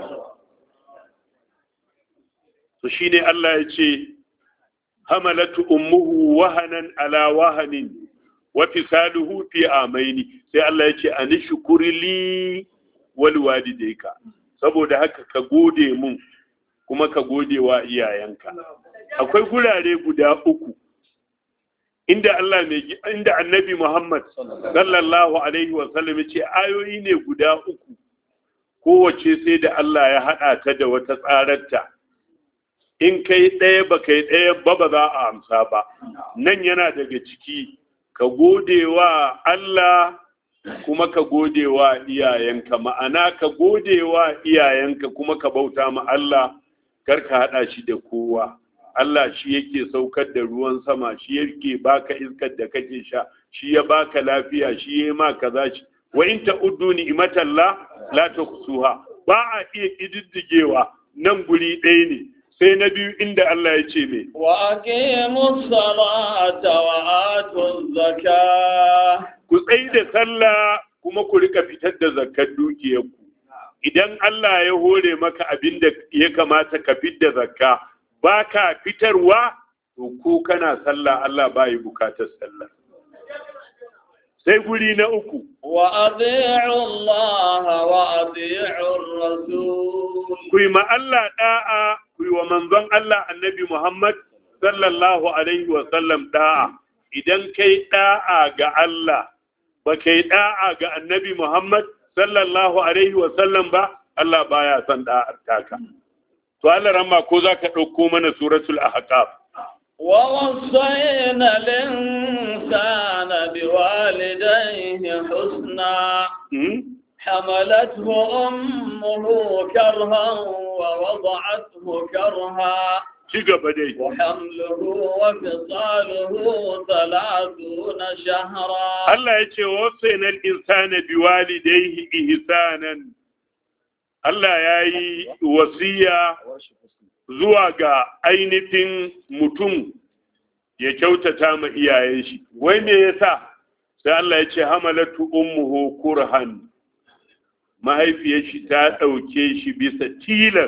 to shine Allah ya ce hamalatu ummuhu wahanan ala wahanin wa fisaluhu fi amaini sai Allah ya ce anishkuri li wal walidayka saboda haka ka gode mun kuma ka gode wa iyayenka akwai gurare guda uku inda Allah mai inda Annabi Muhammad sallallahu alaihi wa sallam ya ce ayoyi ne guda uku kowace sai da Allah ya haɗa ta da wata tsararta in kai ɗaya ba kai ɗaya ba ba za a amsa ba nan yana daga ciki ka gode wa Allah kuma ka gode wa iyayenka ma'ana ka gode wa iyayenka kuma ka bauta ma Allah kar ka haɗa shi da kowa Allah shi yake saukar da ruwan sama shi yake baka iskar da kake sha shi ya baka lafiya shi ya ma kaza shi wa in ta'uddu ni'matallah la tuhsuha ba a iya kididdigewa nan guri ɗaya ne sai na biyu inda Allah ya ce me wa aqimus salata wa atuz zakah ku tsai da sallah kuma ku rika fitar da zakkar dukiyarku idan Allah ya hore maka abin da ya kamata ka fitar da zakka baka fitarwa to ko kana sallah Allah bai bukatar sallah sai guri na uku wa adi'u Allah wa adi'u rasul ku yi ma Allah da'a ku yi wa manzon Allah annabi Muhammad sallallahu alaihi wa sallam da'a idan kai da'a ga Allah ba kai da'a ga annabi Muhammad sallallahu alaihi wa sallam ba Allah baya son da'ar taka to Allah ramma ko zaka dauko mana suratul ahqaf ووصينا الإنسان بوالديه حسنا حملته أمه كرها ووضعته كرها وحمله وفصاله ثلاثون شهرا الله يقول وصينا الإنسان بوالديه إحسانا Allah ya yi wasiya zuwa ga ainihin mutum ya kyautata ma iyayen shi wai me yasa sai Allah ya ce hamalatu ummuhu kurhan mahaifiyar shi ta ɗauke shi bisa tilas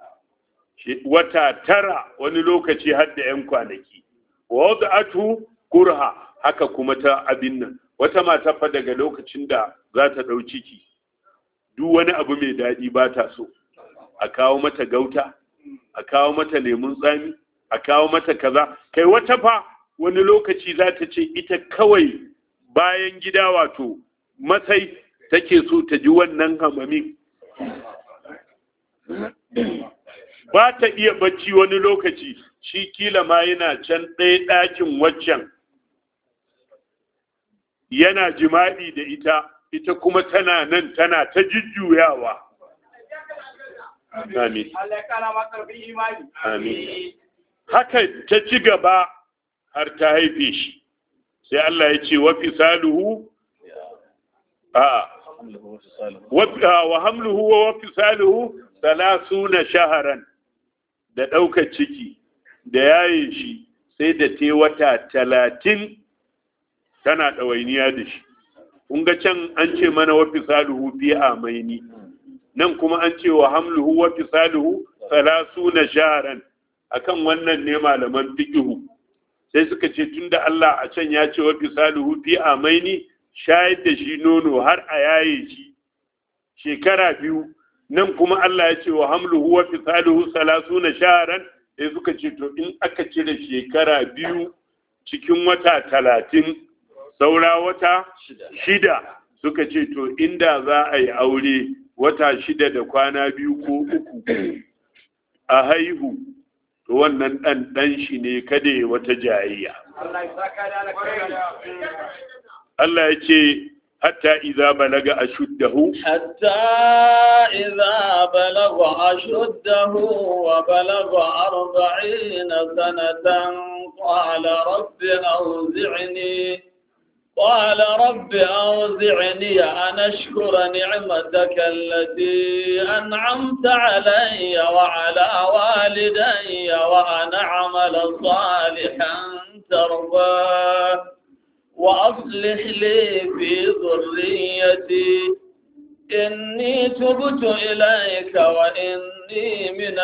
wata tara wani lokaci har da ‘yan kwanaki wada'atu kurha haka kuma ta abin nan wata mata fa daga lokacin da za ta ɗau ciki duk wani abu mai daɗi ba ta so a kawo mata gauta a kawo mata lemun tsami a kawo mata kaza kai wata fa wani lokaci za ta ce ita kawai bayan gida wato matsayi take so ta ji wannan hamamin ba ta iya bacci wani lokaci shi kila ma yana can ɗaya ɗakin waccan yana jima'i da ita ita kuma tana nan tana ta jujjuyawa Amin. Amin. Haka ta ci gaba har ta haife shi, sai Allah ya ce, wafi saluhu, a wa hamluhu wa wafi saluhu salasu na shaharan da ɗaukar ciki da yaye shi sai da te wata talatin tana ɗawainiya da shi. Kun ga can an ce mana wafi saluhu fi amaini. nan kuma an ce wa hamluhu wa fisaluhu salasuna sharan akan wannan ne malaman fiqhu sai suka ce tunda Allah a can ya ce wa fisaluhu fi amaini shayar da shi nono har a yaye shi shekara biyu nan kuma Allah ya ce wa hamluhu wa fisaluhu salasuna sharan sai suka ce to in aka cire shekara biyu cikin wata talatin saura wata shida suka ce to inda za a yi aure wata shida da kwana biyu ko uku a haihu to wannan ɗan ɗan shi ne kada ya wata jayayya. Allah ya ce hatta iza balaga ashuddahu hatta iza balaga ashuddahu wa balaga arba'ina sanatan qala rabbi awzi'ni قال رب أوزعني أن أشكر نعمتك التي أنعمت علي وعلى والدي وأن أعمل صالحا ترضاه وأصلح لي في ذريتي إني تبت إليك وإني من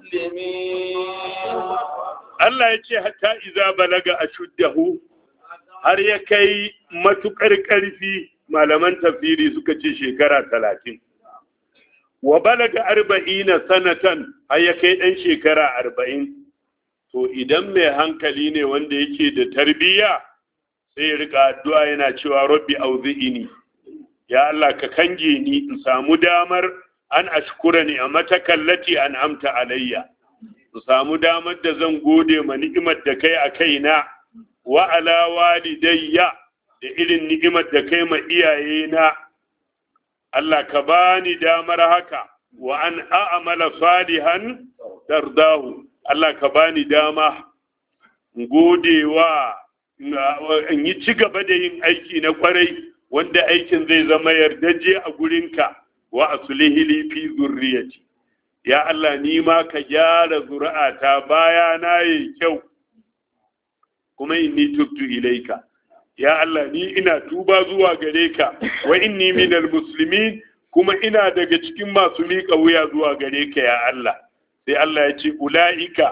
المسلمين الله يجي حتى إذا بلغ أشده har ya kai matukar ƙarfi malaman tafsiri suka ce shekara talatin wa balaga arba'ina sanatan har ya kai ɗan shekara arba'in to idan mai hankali ne wanda yake da tarbiyya sai ya rika addu'a yana cewa rabbi auzi'ini ya Allah ka kange ni in samu damar an ashkura ni a matakallati an amta alayya in samu damar da zan gode ma ni'imar da kai a kaina wa ala walidayya da irin ni'imar da kai ma iyayena Allah ka bani damar haka wa an a'amala salihan dardahu Allah ka bani dama in gode wa in yi ci gaba da yin aiki na kwarai wanda aikin zai zama yardaje a gurinka wa asulihi li fi zurriyati ya Allah ni ma ka gyara zuri'ata baya na yi kyau kuma inni tubtu ilaika ya Allah ni ina tuba zuwa gare ka wa inni minal muslimin kuma ina daga cikin masu miƙa wuya zuwa gare ka ya Allah sai Allah ya ce ula'ika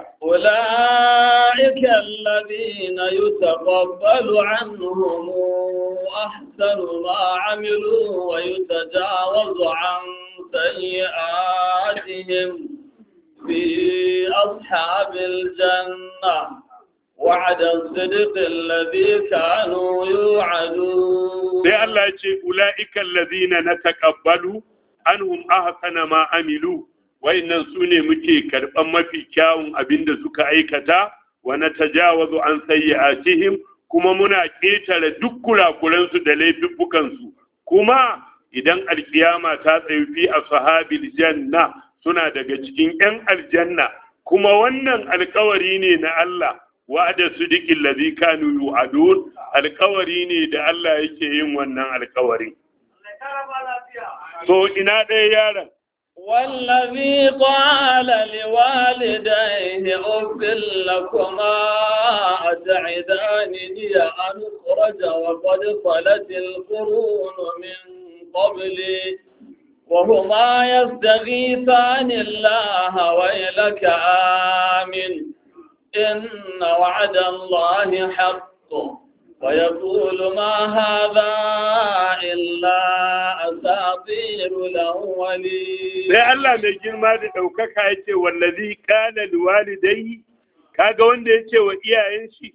ula'ika alladhina yutaqabbalu anhum ahsanu ma amilu wa yutajawazu an sayyi'atihim fi ashabil jannah وعد الصدق الذي كانوا يوعدون sai Allah ya ce ula'ika allazina nataqabbalu anhum ahsana ma amilu wayannan sune muke karban mafi kyawun abinda suka aikata wa natajawazu an sayyi'atihim kuma muna ketare duk kurakuran su da laifuffukan su kuma idan alkiyama ta tsayi fi ashabil janna suna daga cikin yan aljanna kuma wannan alkawari ne na Allah wa'ada sidiqil ladhi kanu yu'adun alkawari ne da Allah yake yin wannan alkawari so ina ɗaya yaron والذي قال لوالديه أف لكما أتعدانني أن أخرج وقد خلت القرون من قبلي وهما يستغيثان الله ويلك آمن إن وعد الله حق ويقول ما هذا إلا أساطير الأولين sai Allah mai girma da ɗaukaka ya ce wallazi kana liwalidai kaga wanda ya ce wa iyayen shi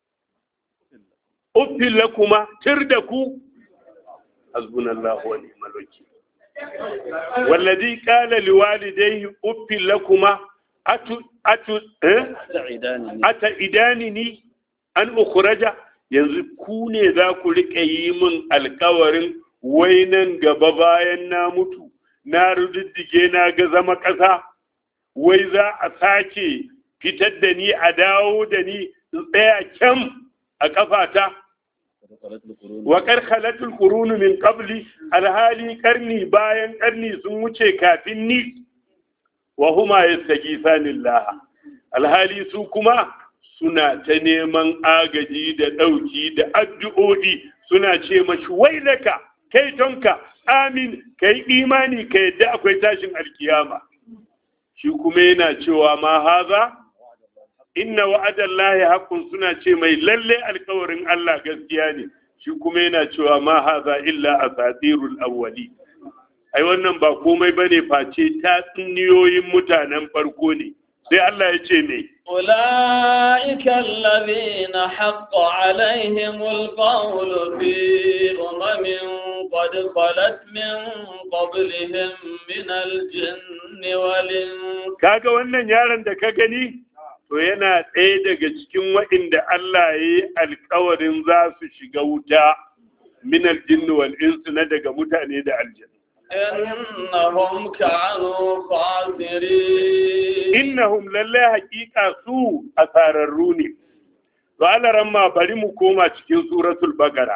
uffin lakuma tir da ku hasbunallahu wa ni'mal wakil wallazi kana liwalidai uffin lakuma atu atu eh ata idanini an ukhraja yanzu ku ne za ku riƙe yi min alkawarin wai nan gaba bayan na mutu na rududdige na ga zama ƙasa wai za a sake fitar da ni a dawo da ni in tsaya kyam a ƙafata wa karkalatul qurunu min qabli alhali karni bayan karni sun wuce kafin ni wa huma yastaghithanillah alhali su kuma suna ta neman agaji da ɗauki da addu'o'i suna ce mashi wailaka kai tonka amin kai imani ka yadda akwai tashin alkiyama shi kuma yana cewa ma haza inna wa'adallahi haqqun suna ce mai lalle alkawarin Allah gaskiya ne shi kuma yana cewa ma haza illa asatirul awwali ai wannan ba komai bane face tatsuniyoyin mutanen farko ne sai Allah ya ce me أولئك الذين حق عليهم القول في أمم قد خلت من قبلهم من الجن والإنس kaga wannan yaron da ka gani to yana ɗaya daga cikin waɗanda Allah ya yi alkawarin za su shiga wuta min aljinn wal ins na daga mutane da aljanna إنهم كانوا خاسرين innahum lallai haƙiƙa su asararru ne to alaran ma bari mu koma cikin suratul baqara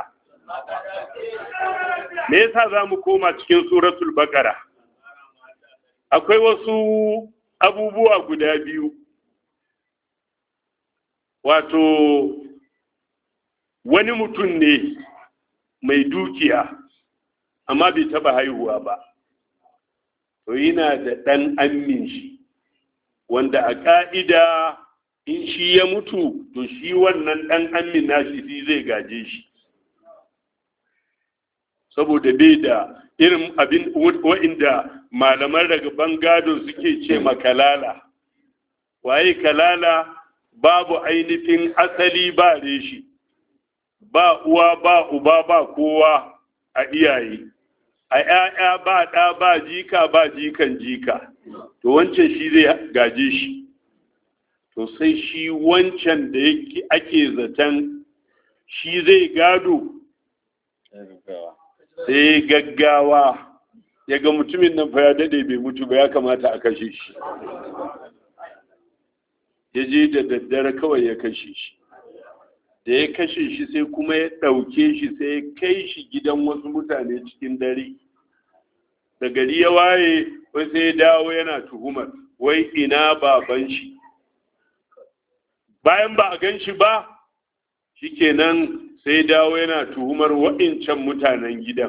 me yasa za mu koma cikin suratul baqara akwai wasu abubuwa guda biyu wato wani mutum ne mai dukiya amma bai taba haihuwa ba to yana da ɗan amin shi wanda a ƙa'ida in shi ya mutu to shi wannan ɗan amin nashi shi zai gaje shi saboda bai da irin abin wa'inda malaman daga bangado suke ce makalala waye kalala babu ainihin asali ba reshi ba uwa ba uba ba kowa a iyaye a ‘ya'ya ba ɗa ba jika ba jikan jika to wancan shi zai gaje shi to sai shi wancan da ake zaton shi zai gado sai gaggawa ya ga mutumin nan fa ya dade bai mutu ba ya kamata a kashe shi ya je da daddare kawai ya kashe shi da ya kashe shi sai kuma ya ɗauke shi sai ya kai shi gidan wasu mutane cikin dare da gari ya waye wai sai ya dawo yana tuhumar wai ina baban shi bayan ba a gan shi ba shikenan sai dawo yana tuhumar wa'incan mutanen gidan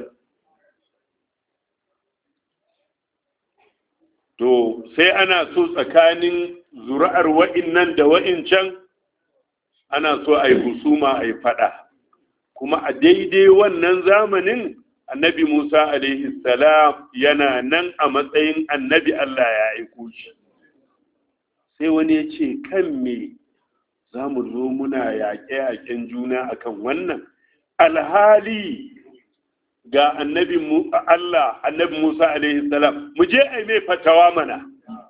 to sai ana so tsakanin zuri'ar wa'innan da wa'incan ana so a yi husuma a yi fada kuma a daidai wannan zamanin annabi musa alaihi salam yana nan a matsayin annabi allah ya aiko shi sai wani ya ce kan me za mu zo muna yaƙe-yaƙen juna akan wannan alhali ga annabi Allah annabi Musa alaihi salam mu je ai mai fatawa mana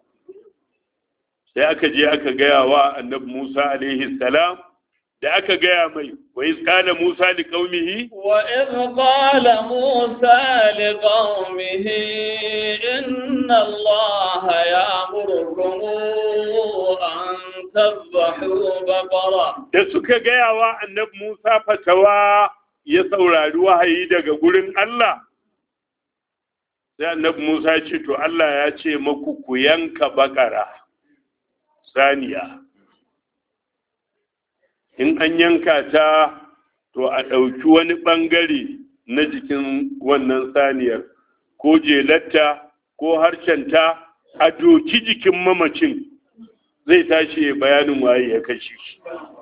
sai aka je aka gaya wa annabi Musa alaihi salam da aka gaya mai wa iz qala Musa li qaumihi wa iz qala Musa li qaumihi inna Allah ya'murukum an tadhbahu baqara da suka gaya wa annabi Musa fatawa ya saurari wahayi daga gurin Allah sai annabi Musa ya ce to Allah ya ce maku ku yanka bakara saniya in an yanka ta to a ɗauki wani ɓangare na jikin wannan saniyar ko jelatta ko harshenta a doki jikin mamacin zai tashi bayanin waye ya kashe shi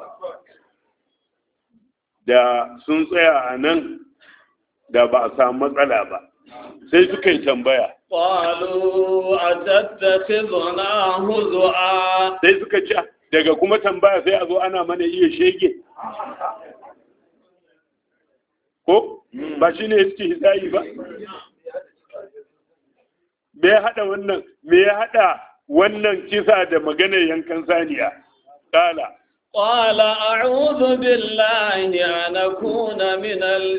da sun tsaya a nan da ba a samu matsala ba sai suka yi tambaya قالوا أتتخذنا هزؤا sai suka ce daga kuma tambaya sai a zo ana mana iya shege ko ba shi ne suke hisayi ba me ya haɗa wannan me ya haɗa wannan kisa da maganar yankan saniya kala قال أعوذ بالله أن أكون من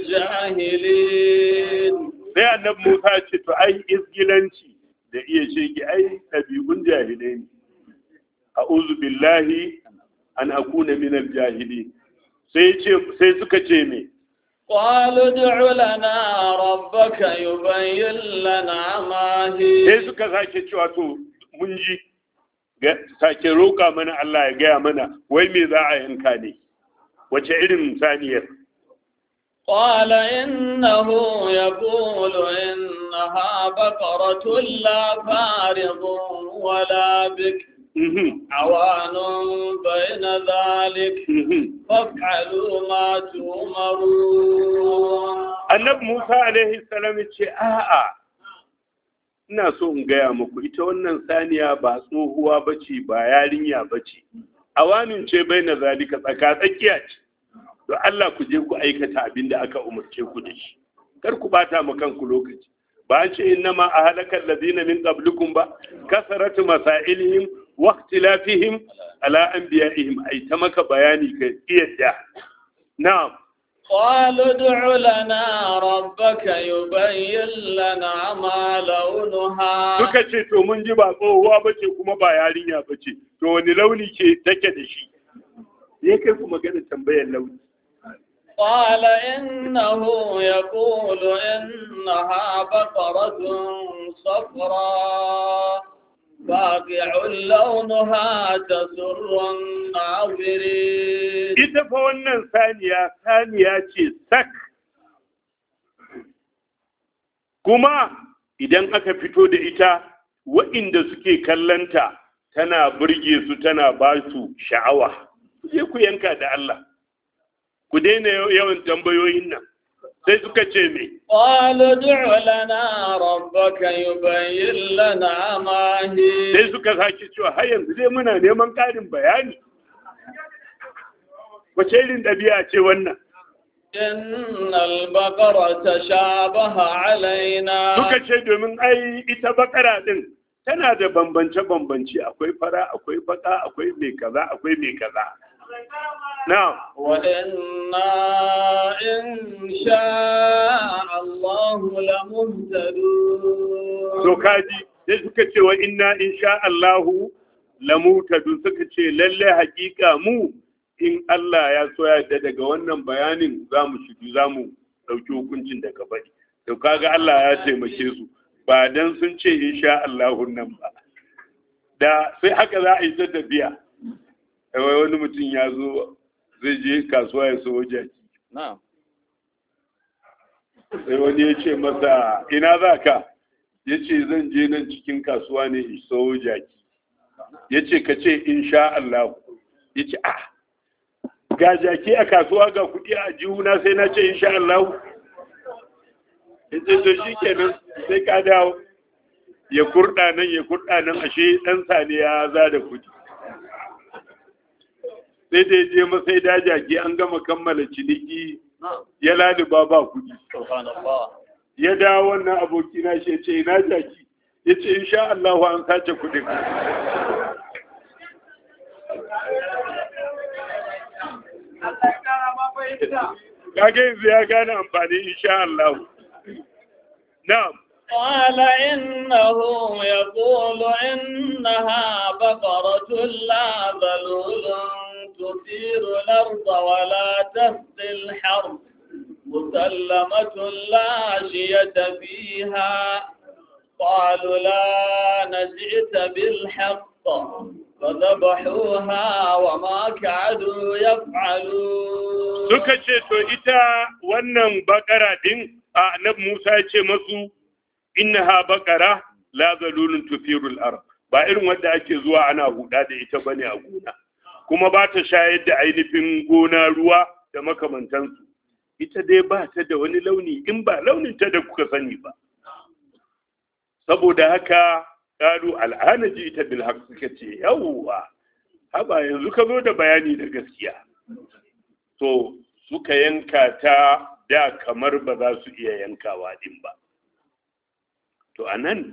الجاهلين sai annabi Musa ce to ai izgilanci da iya shege ai ɗabi'un jahilai ne a'udhu billahi an akuna min al-jahilin sai ce sai suka ce me قالوا ادع لنا ربك يبين لنا ما هي sai suka sake cewa to mun ji ga- sake roƙa mana Allah ya gaya mana wai me za a yanka ne wace irin saniyar قال إنه يقول إنها بقرة لا فارض ولا بك Mhm, عوان بين ذلك mhm. فافعلوا ما تؤمرون annabi Musa alaihi salam ya ce a'a ina so in gaya muku ita wannan saniya ba tsohuwa bace ba yarinya bace awanin ce bai na zalika tsaka tsakiya ce don Allah ku je ku aikata abin da aka umarce ku da shi kar ku bata ma kanku lokaci ba an ce innama a halakar ladina min qablikum ba kasaratu masailihim wa ikhtilafihim ala anbiya'ihim ai ta maka bayani ka iyadda na'am قالوا ادع لنا ربك يبين لنا ما لونها suka ce to mun ji ba tsohuwa ba ce kuma ba yarinya ba ce to wani launi ke take da shi ya kai ku magana tambayar launi قال إنه يقول إنها بقرة صفراء فاقع لونها تسر الناظرين ita fa wannan saniya saniya ce sak kuma idan aka fito da ita wa'inda suke kallanta tana burge su tana ba su sha'awa sai ku yanka da Allah ku daina yawan tambayoyin nan sai suka ce me قالوا ادع لنا ربك يبين لنا ما هي sai suka sake cewa har yanzu dai muna neman ƙarin bayani wace irin ɗabi'a ce wannan إن البقرة تشابه علينا suka ce domin ai ita bakara din tana da bambance-bambance akwai fara akwai baka akwai mai kaza akwai mai kaza na وإنا إن شاء الله لمهتدون to kaji sai suka ce wa inna insha Allahu lamutadu suka ce lalle hakika mu in Allah ya so ya yarda daga wannan bayanin za mu shidu za mu ɗauki hukuncin daga bari to kaga Allah ya taimake su ba dan sun ce insha Allahu nan ba da sai haka za a yi ta tafiya wai wani mutum ya zo zai je kasuwa ya so jaki نعم sai wani ya ce masa ina za ka ya ce zan je nan cikin kasuwa ne in so jaki ya ce ka ce insha Allah ya ce ah ga jaki a kasuwa ga kuɗi a jihuna sai na ce insha Allah ya ce to shi kenan sai ka dawo ya kurɗa nan ya kurɗa nan ashe ɗan sane ya za da kuɗi sai da ya je masai da jaki an gama kammala ciniki ya laluba ba kuɗi سبحان الله ya dawo wannan abokina shi ya ce ina jaki ya ce insha Allah an sace kuɗin kage yanzu ya gane amfani insha Allah na'am قال إنه يقول إنها بقرة لا ذلول تثير الأرض ولا تسقي الحرث مسلمة لا شية فيها قالوا لا نجئت بالحق فذبحوها وما كادوا يفعلون suka ce to ita wannan bakara din a annabi Musa ya ce masu innaha bakara la zalulun tufirul ard ba irin wanda ake zuwa ana huda da ita bane a gona kuma ba ta shayar da ainihin gona ruwa da makamantansu ita dai ba ta da wani launi in ba launin ta da kuka sani ba saboda haka qalu al'ana ji ita bil haqq suka ce yawwa haba yanzu ka zo da bayani da gaskiya to suka yanka ta da kamar ba za su iya yankawa din ba to a nan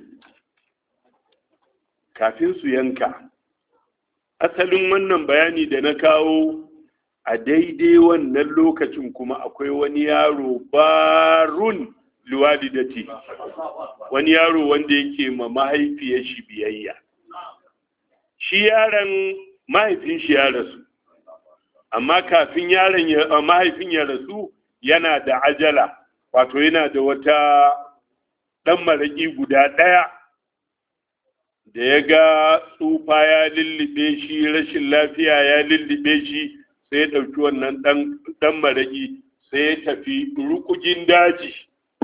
kafin su yanka asalin wannan bayani da na kawo a daidai wannan lokacin kuma akwai wani yaro barun luwalidati wani yaro wanda yake ma mahaifiyar shi biyayya shi yaron mahaifin shi ya rasu amma kafin yaron ya mahaifin ya rasu yana da ajala wato yana da wata ɗan maraƙi guda ɗaya da ya ga tsufa ya lullube shi rashin lafiya ya lullube shi sai ya ɗauki wannan ɗan maraƙi sai ya tafi rukugin daji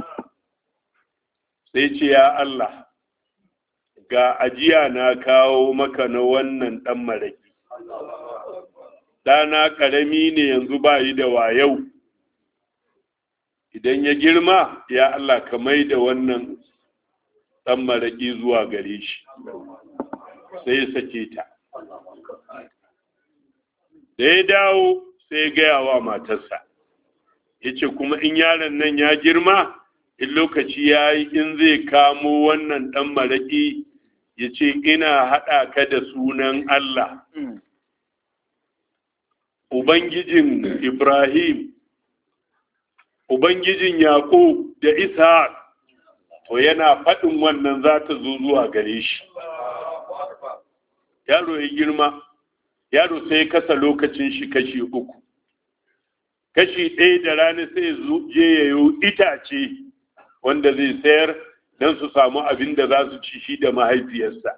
sai ce ya Allah ga ajiya na kawo maka na wannan ɗan maraƙi ɗana ƙarami ne yanzu ba yi da wayau idan ya girma ya Allah ka mai da wannan ɗan maraƙi zuwa gare shi sai ya sake ta da ya dawo sai ya gaya wa matarsa ya ce kuma in yaron nan ya girma in lokaci ya yi in zai kamo wannan ɗan maraƙi ya ce ina haɗa ka da sunan Allah Ubangijin Ibrahim Ubangijin Yaƙub da Ishaq to yana faɗin wannan za ta zo zuwa gare shi. Yaro ya girma, yaro sai kasa lokacin shi kashi uku. Kashi ɗaya da rana sai je ya yi itace wanda zai sayar don su samu abin da za su ci shi da mahaifiyarsa.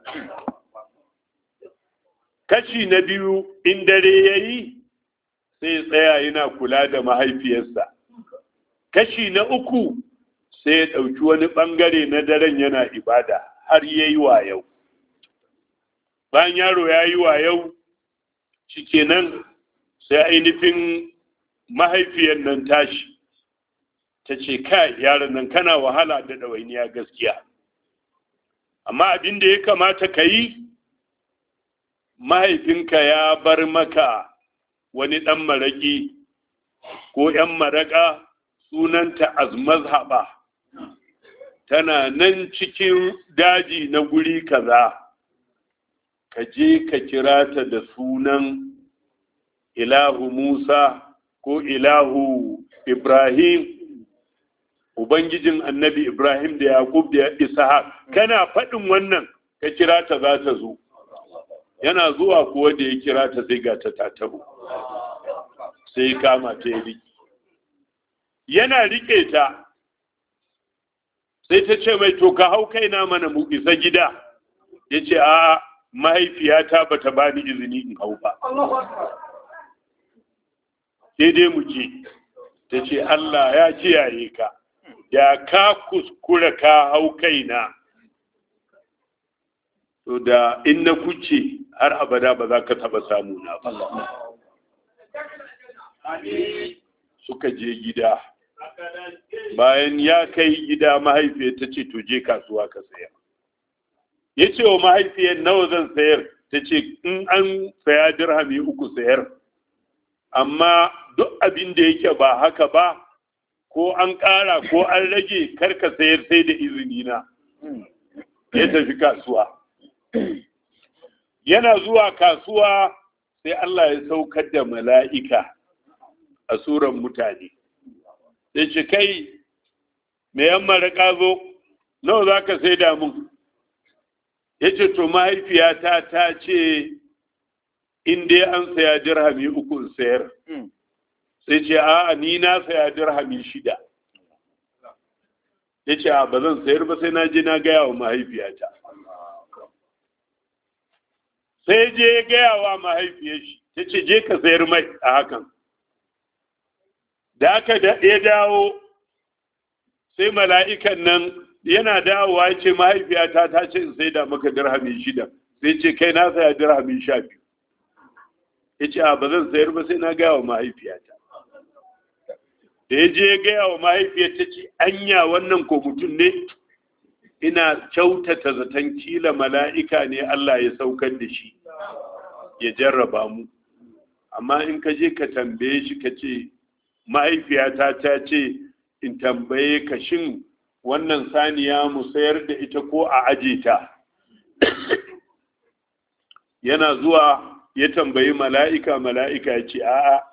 Kashi na biyu in dare ya yi sai tsaya yana kula da mahaifiyarsa. kashi na uku sai ya ɗauki wani ɓangare na daren yana ibada har ya yi wa yau bayan yaro ya yi wa yau shikenan sai ainihin mahaifiyar nan tashi ta ce kai yaron nan kana wahala da ɗawainiya gaskiya amma abin da ya kamata ka yi mahaifinka ya bar maka wani ɗan maraƙi ko ‘yan maraƙa sunanta azmazhaba tana nan cikin daji na guri kaza ka je ka kira ta da sunan ilahu musa ko ilahu ibrahim ubangijin annabi ibrahim da yaqub da ishaq kana faɗin wannan ka kira ta za ta zo yana zuwa kuwa da ya kira ta sai ga ta tataru sai kama ta ya riƙe yana riƙe ta sai ta ce mai to ka hau kaina mana mu isa gida ya ce a mahaifiyata ba ta ba ni izini in hau ba sai dai mu je ta ce Allah ya kiyaye ka da ka kuskura ka hau kaina to da in na kuce har abada ba za ka taba samu na ba suka je gida bayan ya kai gida mahaifiyar ta ce to je kasuwa ka sayar ya ce wa mahaifiyar nawa zan sayar ta ce in an saya dirhami uku sayar amma duk abin da yake ba haka ba ko an ƙara ko an rage karka sayar sai da izini na ya tafi kasuwa yana zuwa kasuwa sai Allah ya saukar da mala'ika a suran mutane ya ce kai me yan maraka zo nawa za ka sai da mun ya ce to mahaifiyata ta ce in dai an saya dirhami uku in sayar sai ce a ni na saya dirhami shida ya ce a ba zan sayar ba sai na je na gaya wa mahaifiyata sai je ya gaya wa mahaifiyar shi ta ce je ka sayar mai a hakan da aka ya dawo sai mala'ikan nan yana dawowa ya ce mahaifiyata ta ce in sai da maka dirhami shida sai ce kai na saya dirhami sha biyu ya ce a ba zan sayar ba sai na gaya wa mahaifiyata da ya je ya gaya wa mahaifiyata ce anya wannan ko mutum ne ina kyautata zaton kila mala'ika ne Allah ya saukar da shi ya jarraba mu amma in ka je ka tambaye shi ka ce mahaifiyata ta ce in tambaye ka shin wannan saniya mu sayar da ita ko a aje ta yana zuwa ya tambayi mala'ika mala'ika ya ce a'a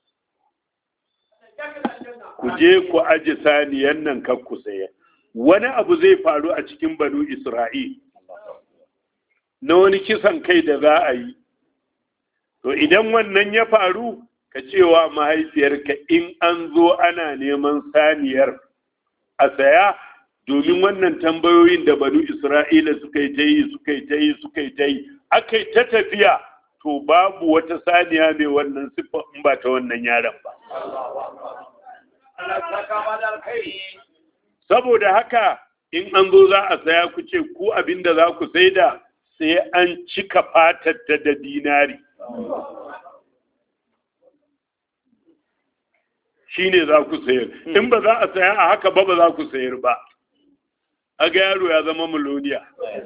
ku je ku aje saniyan nan kan ku sayar wani abu zai faru a cikin banu isra'il na wani kisan kai da za a yi to idan wannan ya faru ka cewa mahaifiyarka in an zo ana neman saniyar a saya domin wannan tambayoyin da banu isra'ila suka yi ta yi suka yi ta yi suka yi ta yi aka yi ta tafiya to babu wata saniya mai wannan siffa in ba ta wannan yaron ba saboda haka in an zo za a saya ku ce ku abinda za ku saida sai an cika fatar ta da dinari shi ne za ku sayar in ba za a saya a haka ba ba za ku sayar ba a ga yaro ya zama miloniya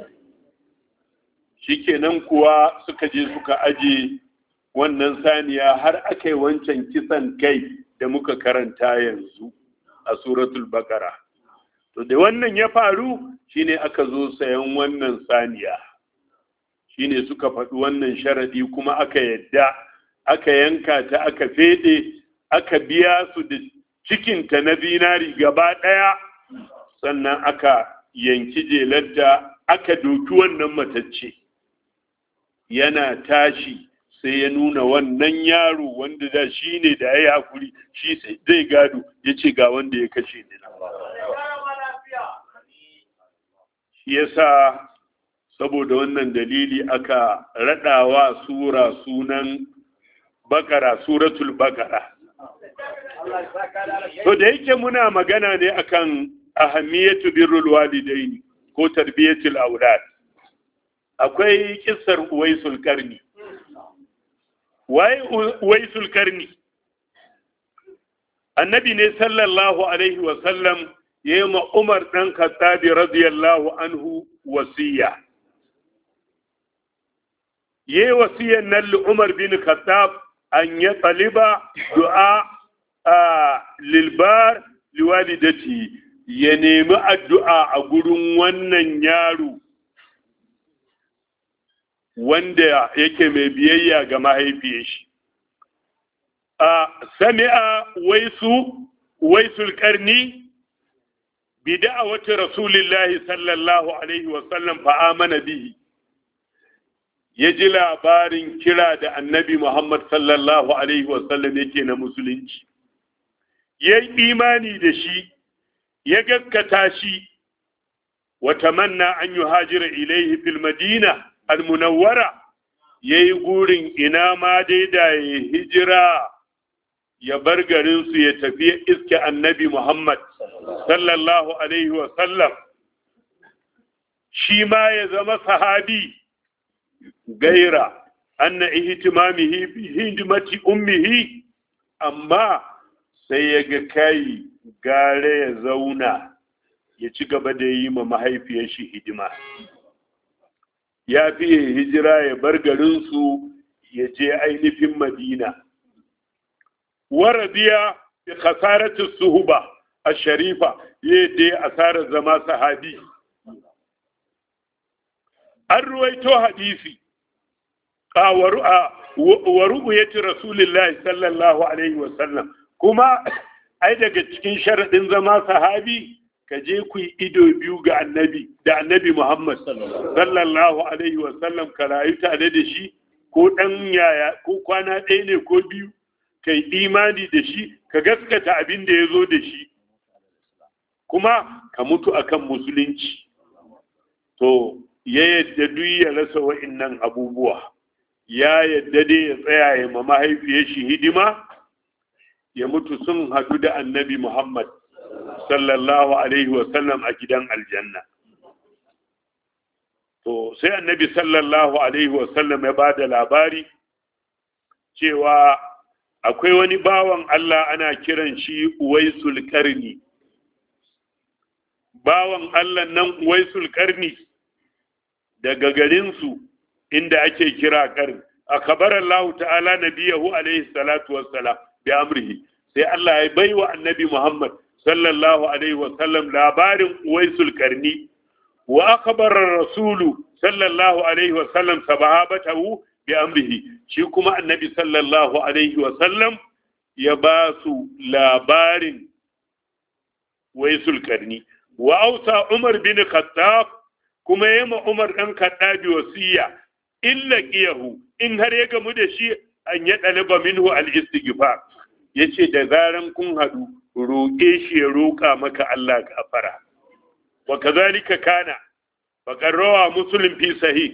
shikenan kuwa suka je suka aje wannan saniya har aka yi wancan kisan kai da muka karanta yanzu a suratul bakara to da wannan ya faru shine aka zo sayan wannan saniya shine suka faɗi wannan sharadi kuma aka yadda aka yanka ta aka fede aka biya su da cikinta na binari gaba ɗaya sannan aka yanki jelarta aka doki wannan matacce yana tashi sai ya nuna wannan yaro wanda da shi ne da ya yi hakuri shi zai gado ya ce ga wanda ya kashe ni na shi yasa saboda wannan dalili aka raɗawa sura sunan bakara suratul bakara to da yake muna magana ne akan ahamiyatu birrul walidaini ko tarbiyatul aulad akwai kissar uwaisul karni waye uwaisul karni annabi ne sallallahu alaihi wasallam ya yi ma umar ɗan khattabi radiyallahu anhu wasiya ya yi wasiyan nan li umar bin khattab an ya taliba du'a a lilbar liwalidati ya nemi addu'a a gurin wannan yaro wanda yake mai biyayya ga mahaifiyar shi a sami'a waisu waisul karni bi da'awati rasulillahi sallallahu alaihi wa sallam fa amana bihi ya ji labarin kira da annabi Muhammad sallallahu alaihi wa sallam yake na musulunci ya yi imani da shi ya gaskata shi wa tamanna an yuhajira ilaihi fil madina al-munawwara yayi gurin ina ma dai da ya hijira ya bar garinsu ya tafi iske annabi Muhammad sallallahu Alaihi wasallam shi ma ya zama sahabi gaira anna ihtimamihi bi hidimati ummihi amma sai ya ga kai gare ya zauna ya ci gaba da yi ma mahaifiyar shi hidima ya fi hijira ya bar garinsu ya je ainihin madina ورضي بخسارة الصهبة الشريفة يدي أثار زما صحابي الرويتو حديثي ورؤية رسول الله صلى الله عليه وسلم كما ai daga cikin sharaɗin zama sahabi ka je ku yi ido biyu ga annabi da annabi Muhammad sallallahu alaihi wasallam ka rayu tare da shi ko ɗan yaya ko kwana ɗaya ne ko biyu ka yi imani da shi ka gaskata abin da ya zo da shi kuma ka mutu akan musulunci to ya yadda duk ya rasa wa'innan abubuwa ya yadda dai ya tsaya ya ma mahaifiyar shi hidima ya mutu sun hadu da annabi muhammad sallallahu alaihi wasallam a gidan aljanna to sai annabi sallallahu alaihi wasallam ya ba da labari cewa akwai wani bawan Allah ana kiran shi Uwaisul Karni bawan Allah nan Uwaisul Karni daga garinsu inda ake kira Karni akabar Allah ta'ala nabiyahu alaihi salatu wassalam bi amrihi sai Allah ya baiwa annabi Muhammad sallallahu alaihi wasallam labarin Uwaisul Karni wa akbara rasulu sallallahu alaihi wasallam sahabatahu bi amrihi shi kuma annabi sallallahu alaihi wa sallam ya ba su labarin waisul karni wa ausa umar bin khattab kuma ya ma umar dan khattabi wasiya illa qiyahu in har ya gamu da shi an ya dalaba minhu al istighfar yace da zaran kun hadu roƙe shi ya roƙa maka Allah gafara wa kazalika kana faqad rawa muslim fi sahih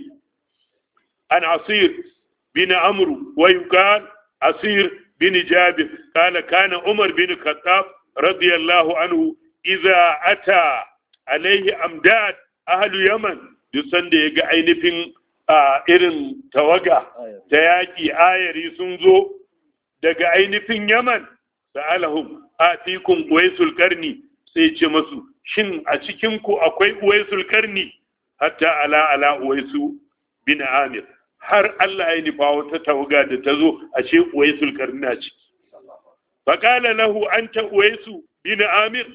عن عصير بن عمرو ويقال عصير بن جابر قال كان عمر بن الخطاب رضي الله عنه إذا أتى عليه أمداد أهل يمن يسند يجا ainihin irin tawaga ta yaƙi ayari sun zo daga ainihin yaman sa'alahum atikum uwaisul karni sai ce masu shin a cikinku akwai uwaisul karni hatta ala ala uwaisu bin amir har Allah ya nufa wata tawaga da ta zo a ce uwaisul karni a ciki faƙala lahu anta uwaisu bin amir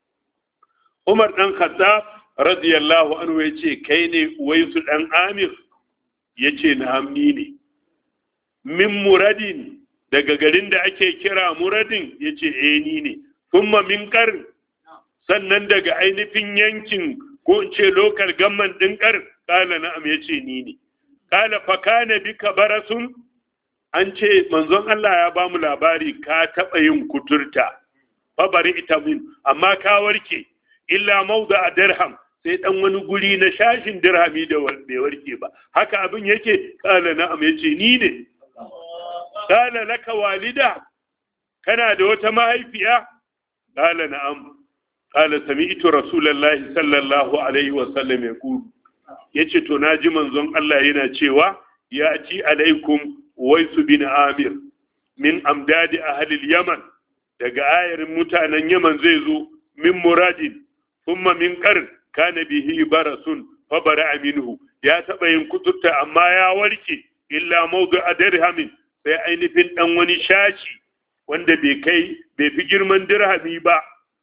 umar ɗan khattab radiyallahu anhu ya ce kai ne uwaisu ɗan amir ya ce na hamni ne min muradin daga garin da ake kira muradin ya ce eh ni ne kuma min ƙarin sannan daga ainihin yankin ko in ce lokal gamman ɗin ƙar ƙala na'am ya ce ni ne ƙala fa kana bika barasun an ce manzon Allah ya ba mu labari ka taɓa yin kuturta fa bari ita min amma ka warke illa mauda a dirham sai dan wani guri na shashin dirhami da bai warke ba haka abin yake ƙala na'am ya ce ni ne ƙala laka walida kana da wata mahaifiya ƙala na'am قال سمعت رسول الله صلى الله عليه وسلم يقول yace to naji manzon Allah yana cewa ya ci alaikum waisu bin amir min amdadi ahli yaman daga ayarin mutanen yaman zai zo min muradin thumma min qarn kana bihi barasun fa bara minhu ya taba yin kuturta amma ya warke illa mawdu dirhamin sai ainihin dan wani shashi wanda bai kai bai fi girman dirhami ba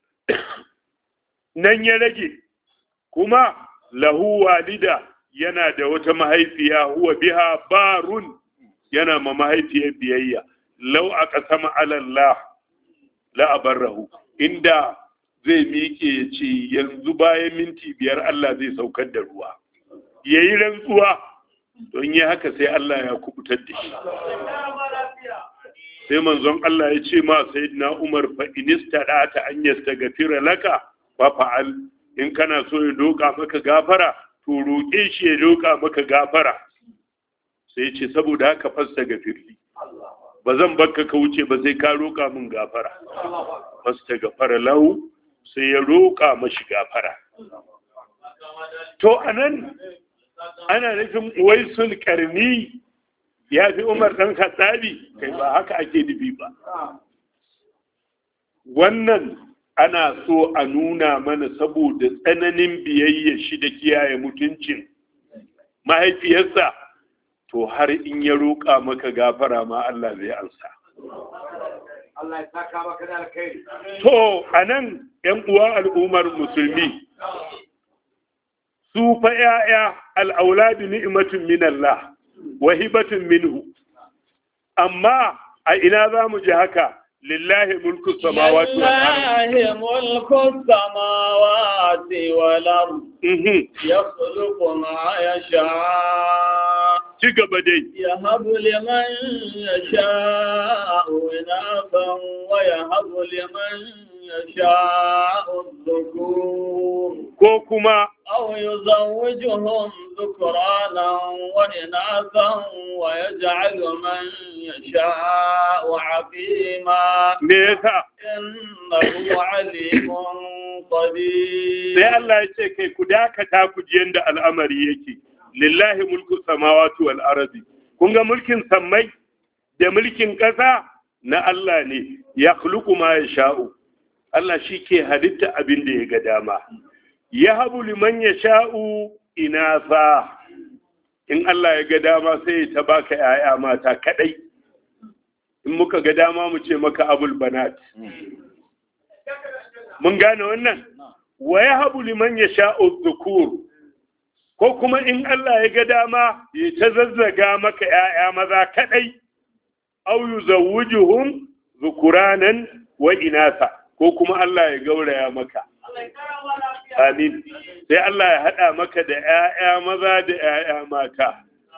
nan ya rage kuma lahu walida yana da wata mahaifiya huwa biha barun yana ma mahaifiyar biyayya lau aka sama alallah la abarrahu inda zai miƙe ya ce yanzu bayan minti biyar Allah zai saukar da ruwa ya yi rantsuwa don yi haka sai Allah ya kubutar da shi sai manzon Allah ya ce ma sayyidina Umar fa inista da ta an yastaghfira laka fa fa'al in kana so ya doka maka gafara to roƙe shi ya doka maka gafara sai ce saboda haka fasta gafirli ba zan bakka ka wuce ba sai ka roƙa min gafara fasta gafara lahu sai ya roƙa mashi gafara to anan ana nufin waisul karni ya fi umar ɗan khattabi kai ba haka ake nufi ba wannan ana so a nuna mana saboda tsananin biyayya shi da kiyaye mutuncin mahaifiyarsa to har in ya roƙa maka gafara ma Allah zai ansa Allah ya saka maka da alkhairi. to anan yan uwa al'ummar musulmi su fa ya'ya al'auladu ni'matun min Allah wa hibatun minhu amma a ina za mu ji haka lillahi mulku samawati wal ardh لله ملك السماوات والأرض mhm يخلق ما يشاء ci gaba dai يهب لمن يشاء إناثا ويهب لمن يشاء الذكور ko kuma أو يزوجهم ذكرانا وإناثا ويجعل من يشاء عقيما me yasa إنه عليم قدير sai Allah ya ce kai ku dakata ku ji yanda al'amari yake lillahi mulku samawati wal ardi kun ga mulkin sammai da mulkin ƙasa na Allah ne ya khluqu ma yasha'u Allah shi ke halitta abin da ya ga dama ya habu liman yasha'u inasa in Allah ya ga dama sai ta baka ‘ya'ya mata kadai in muka ga dama mu ce maka abul banat mun gane wannan wa ya habu liman ya sha'u zukur ko kuma in Allah ya ga dama ya ta zazzaga maka ‘ya'ya maza kaɗai au yu zawujuhum zukuranan wa inasa ko kuma Allah ya gauraya maka amin sai Allah ya haɗa maka da ‘ya'ya maza da ‘ya'ya mata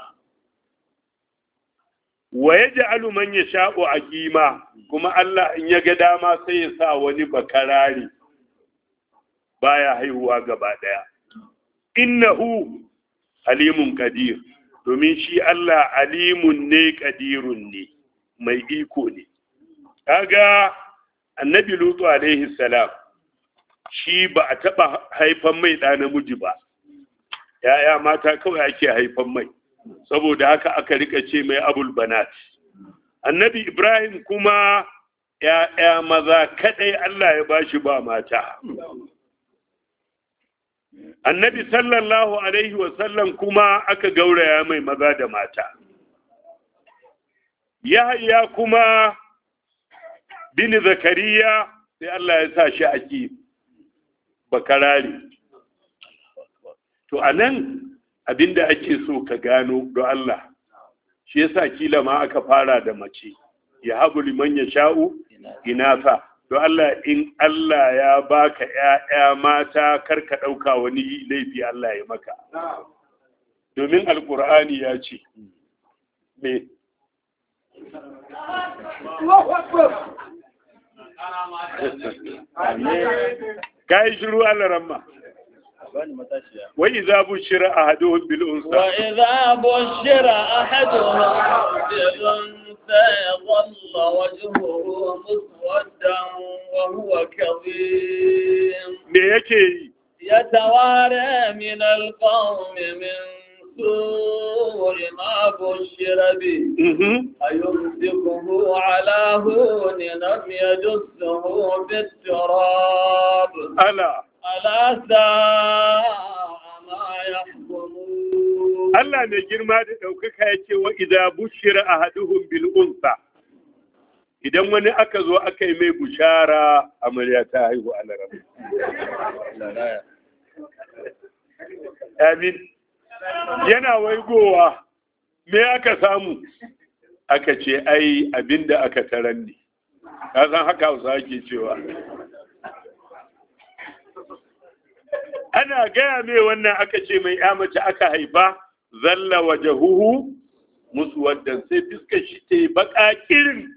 wa ya ja'alu man ya sha'u a kuma Allah in ya ga dama sai ya sa wani bakarari baya haihuwa gaba ɗaya. Innahu alimun kadir, domin shi Allah alimun ne kadirun ne, mai iko ne. Kaga annabi Lutu alaihi salam shi ba a taɓa haifan mai ɗa namiji ba, ‘ya'ya mata kawai ake haifan mai, saboda haka aka rika ce mai abul banat. Annabi Ibrahim kuma ‘ya'ya maza kaɗai Allah ya bashi ba mata. annabi sallallahu alaihi wasallam kuma aka gauraya mai maza da mata yahya kuma bin zakariya sai Allah ya sa shi aki bakarari to anan abinda ake so ka gano do Allah shi yasa kila ma aka fara da mace ya habu liman ya sha'u inafa don Allah in Allah ya baka ‘ya'ya mata karka ɗauka wani laifi Allah ya maka. Domin Alƙur'ani ya ce, me? Ka yi shiru Allah ramma. Wai za bu shira a haduhun bil'unsa. وإذا بشر أحدهم بالأنثى ظل وجهه مسودا وهو كظيم Me yake yi? يتوارى من القوم من سوء ما بشر به أيمسكه على هون لم يدسه بالتراب ala ألا ساء ما يحكمون Allah mai girma da ɗaukaka ya ce wa idza bushira ahaduhum bil unsa idan wani aka zo aka yi mai bushara amarya ta haihu a laraba amin yana waigowa me aka samu aka ce ai abinda aka taran ne ka san haka hausa ake cewa ana gaya mai wannan aka ce mai ya mace aka haifa zalla wajahuhu musu waddan sai fiskar shi ta yi baka kirin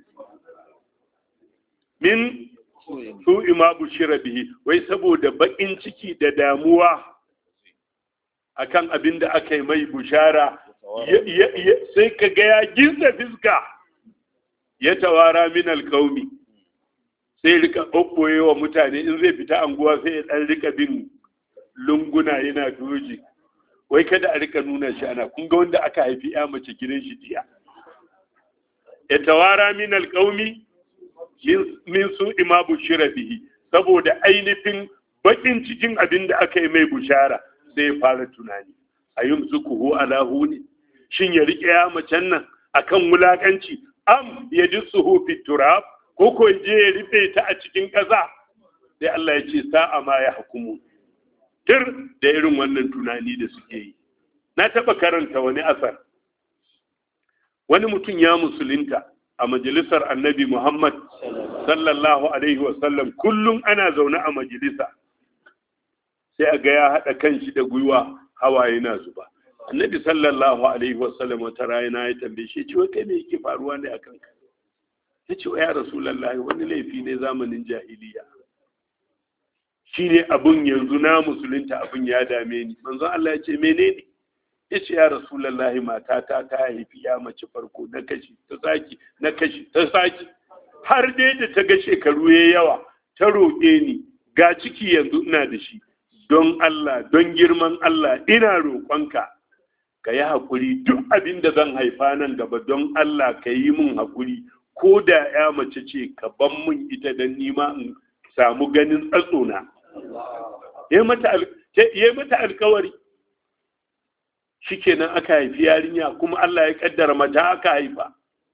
min su ima bushira bihi wai saboda bakin ciki da damuwa akan abin da aka yi mai bushara ya- ya- ya- sai ka ga ya ginsa fiska ya tawara min alkaumi sai rika ɓoɓɓoye wa mutane in zai fita anguwa sai ya ɗan rika bin lunguna yana doji wai kada a rika nuna shi ana kun ga wanda aka haifi ya mace gidan shi jiya ya tawara min alƙaumi min su ima bushira bihi saboda ainihin bakin cikin abin da aka yi mai bushara sai ya fara tunani a yin zukuhu ala huni shin ya rike ya macen nan akan wulakanci am ya ji suhu fi turab ko ko je ya rufe ta a cikin ƙasa sai Allah ya ce sa'a ma ya hukumu tir da irin wannan tunani da suke yi na taɓa karanta wani asar wani mutum ya musulunta a majalisar annabi muhammad sallallahu alaihi wasallam kullum ana zaune a majalisa sai a ga ya haɗa kanshi da gwiwa hawaye na zuba annabi sallallahu alaihi wasallam wata rana ya tambaye shi ce wai kai me yake faruwa ne akan ka ya ce ya rasulullahi wani laifi ne zamanin jahiliya shi ne abin yanzu na musulunta abin ya dame ni manzon Allah ya ce menene ya ce ya rasulallahi matata ta haifi ya mace farko na kashi ta saki na kashi ta saki har dai da ta ga shekaru ya yawa ta roƙe ni ga ciki yanzu ina da shi don Allah don girman Allah ina roƙonka ka yi haƙuri duk abin da zan haifa nan gaba don Allah ka yi min haƙuri ko da ya mace ce ka ban min ita don nima in samu ganin tsatsona ya yi mata alkawari shikenan aka haifi yarinya kuma Allah ya kaddara mata aka haifa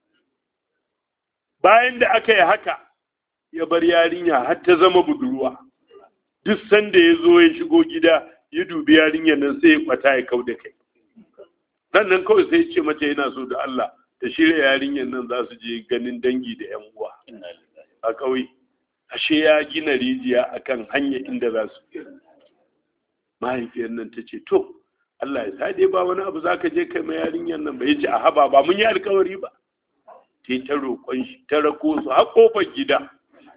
bayan da aka yi haka ya bar yarinya har ta zama budurwa duk sanda ya zo ya shigo gida ya dubi yarinyar nan sai ya kwata ya kau da kai sannan kawai sai ya ce mata yana so da Allah ta shirya yarinyar nan za su je ganin dangi da yan uwa a ƙauye ashe ya gina rijiya akan hanya inda za su mahaifiyar nan ta ce to Allah ya sa dai ba wani abu zaka je kai mai yarinyar nan ba yace a haba ba mun yi alkawari ba sai ta roƙon shi ta rako su har kofar gida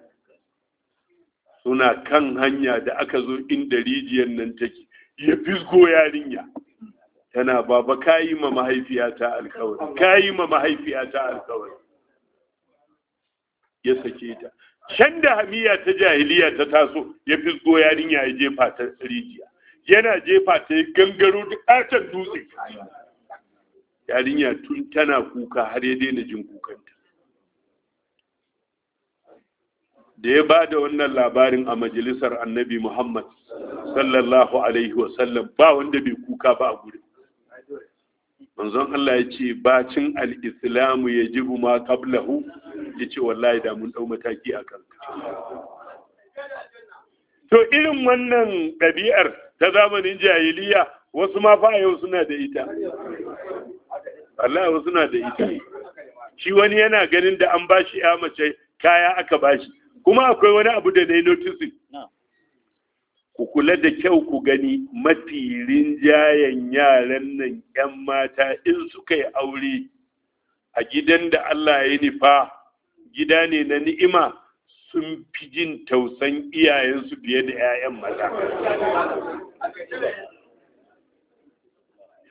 suna kan hanya da aka zo inda rijiyar nan take ya fisgo yarinya tana baba kayi ma mahaifiyata alkawari kayi ma mahaifiyata alkawari ya sake ta can da hamiya ta jahiliya ta taso ya fisgo yarinya ya jefa ta rijiya yana jefa ta yi gangaro da ƙaton dutse yarinya tun tana kuka har ya daina jin kukanta da ya ba da wannan labarin a majalisar annabi muhammad sallallahu alaihi wasallam ba wanda bai kuka ba a gurin manzon Allah ya ce bacin al'islamu ya jibu ma kablahu ya ce wallahi da mun ɗau mataki a kanka to irin wannan ɗabi'ar ta zamanin jahiliya wasu ma fa yau suna da ita Allah wasu suna da ita shi wani yana ganin da an bashi ya mace kaya aka bashi kuma akwai wani abu da na yi noticing ku kula da kyau ku gani mafi rinjayen yaran nan 'yan mata in suka yi aure a gidan da Allah ya nufa gida ne na ni'ima sun fi jin tausan iyayensu fiye da 'ya'yan maza.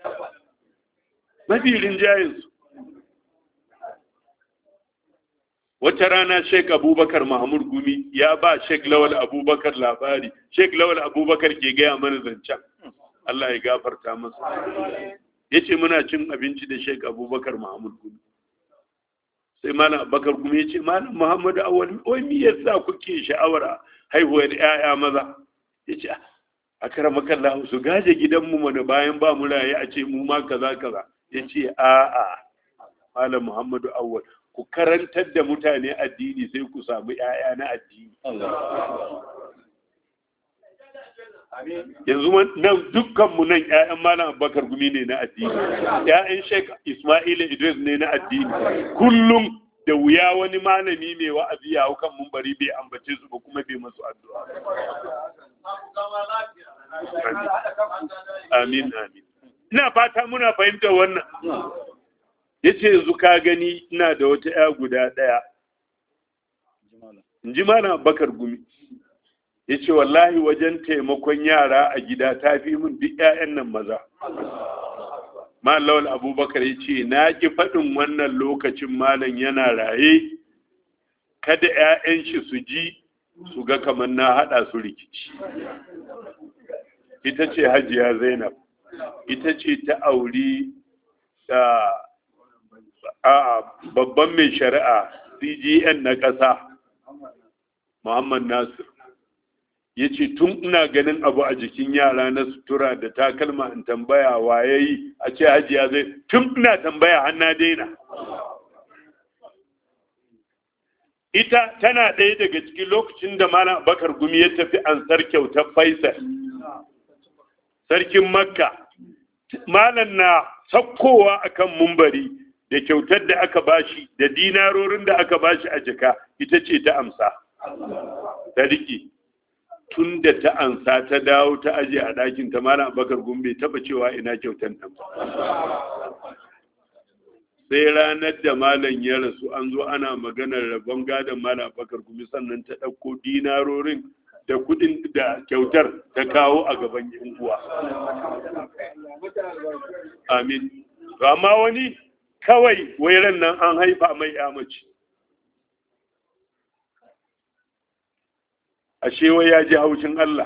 Mafi rinjayensu. wata rana Sheikh Abubakar Mahmud Gumi ya ba Sheikh Lawal Abubakar labari Sheikh Lawal Abubakar ke gaya mana zancen Allah ya gafarta masa yace muna cin abinci da Sheikh Abubakar Mahmud Gumi sai malam Abubakar Gumi yace malam Muhammad Awwal wai me yasa kuke sha'awar haihuwar ƴaƴa maza yace a karamaka Allah su gaje gidanmu mana bayan ba mu raye a ce mu ma kaza kaza yace a'a malam Muhammadu Awwal ku karantar da mutane addini sai ku samu ‘ya'ya na addini. Yanzu nan dukkanmu nan ‘ya'yan Malam Abubakar gumi ne na addini, ‘ya'yan Sheikh Ismail Idris ne na addini. Kullum da wuya wani malami mai wa'azi ya kan mumbari bai ambace su ba kuma bai masu addu'a. Amin, amin. Ina fata muna fahimtar wannan. ya ce yanzu ka gani ina da wata ya guda ɗaya in ji mana bakar gumi ya ce wallahi wajen taimakon yara a gida ta fi min duk 'ya'yan nan maza lawal abubakar ya ce na ƙi faɗin wannan lokacin malam yana raye kada 'ya'yan shi su ji su ga kamar na haɗa su rikici ita ce hajiya zainab ita ce ta auri da a babban mai shari'a cgn na ƙasa muhammad nasir ya ce tun ina ganin abu a jikin yara na sutura da takalma in tambaya waye yi a ce hajiya zai tun ina tambaya har na daina ita tana ɗaya daga cikin lokacin da malam bakar gumi ya tafi ansar kyautar faisal sarkin makka malam na sakkowa akan mumbari da kyautar da aka bashi da dinarorin da aka bashi a jika ita ce ta amsa ta riƙe tun da ta ansa ta dawo ta aje a ɗakin ta malam bakar gumbe taba cewa ina kyautar nan sai ranar da malam ya rasu an zo ana maganar rabon gadon malam bakar gumi sannan ta ɗauko dinarorin da kudin da kyautar ta kawo a gaban yan uwa amin amma wani kawai wairan nan an haifa mai mace ashe wai ya ji haushin Allah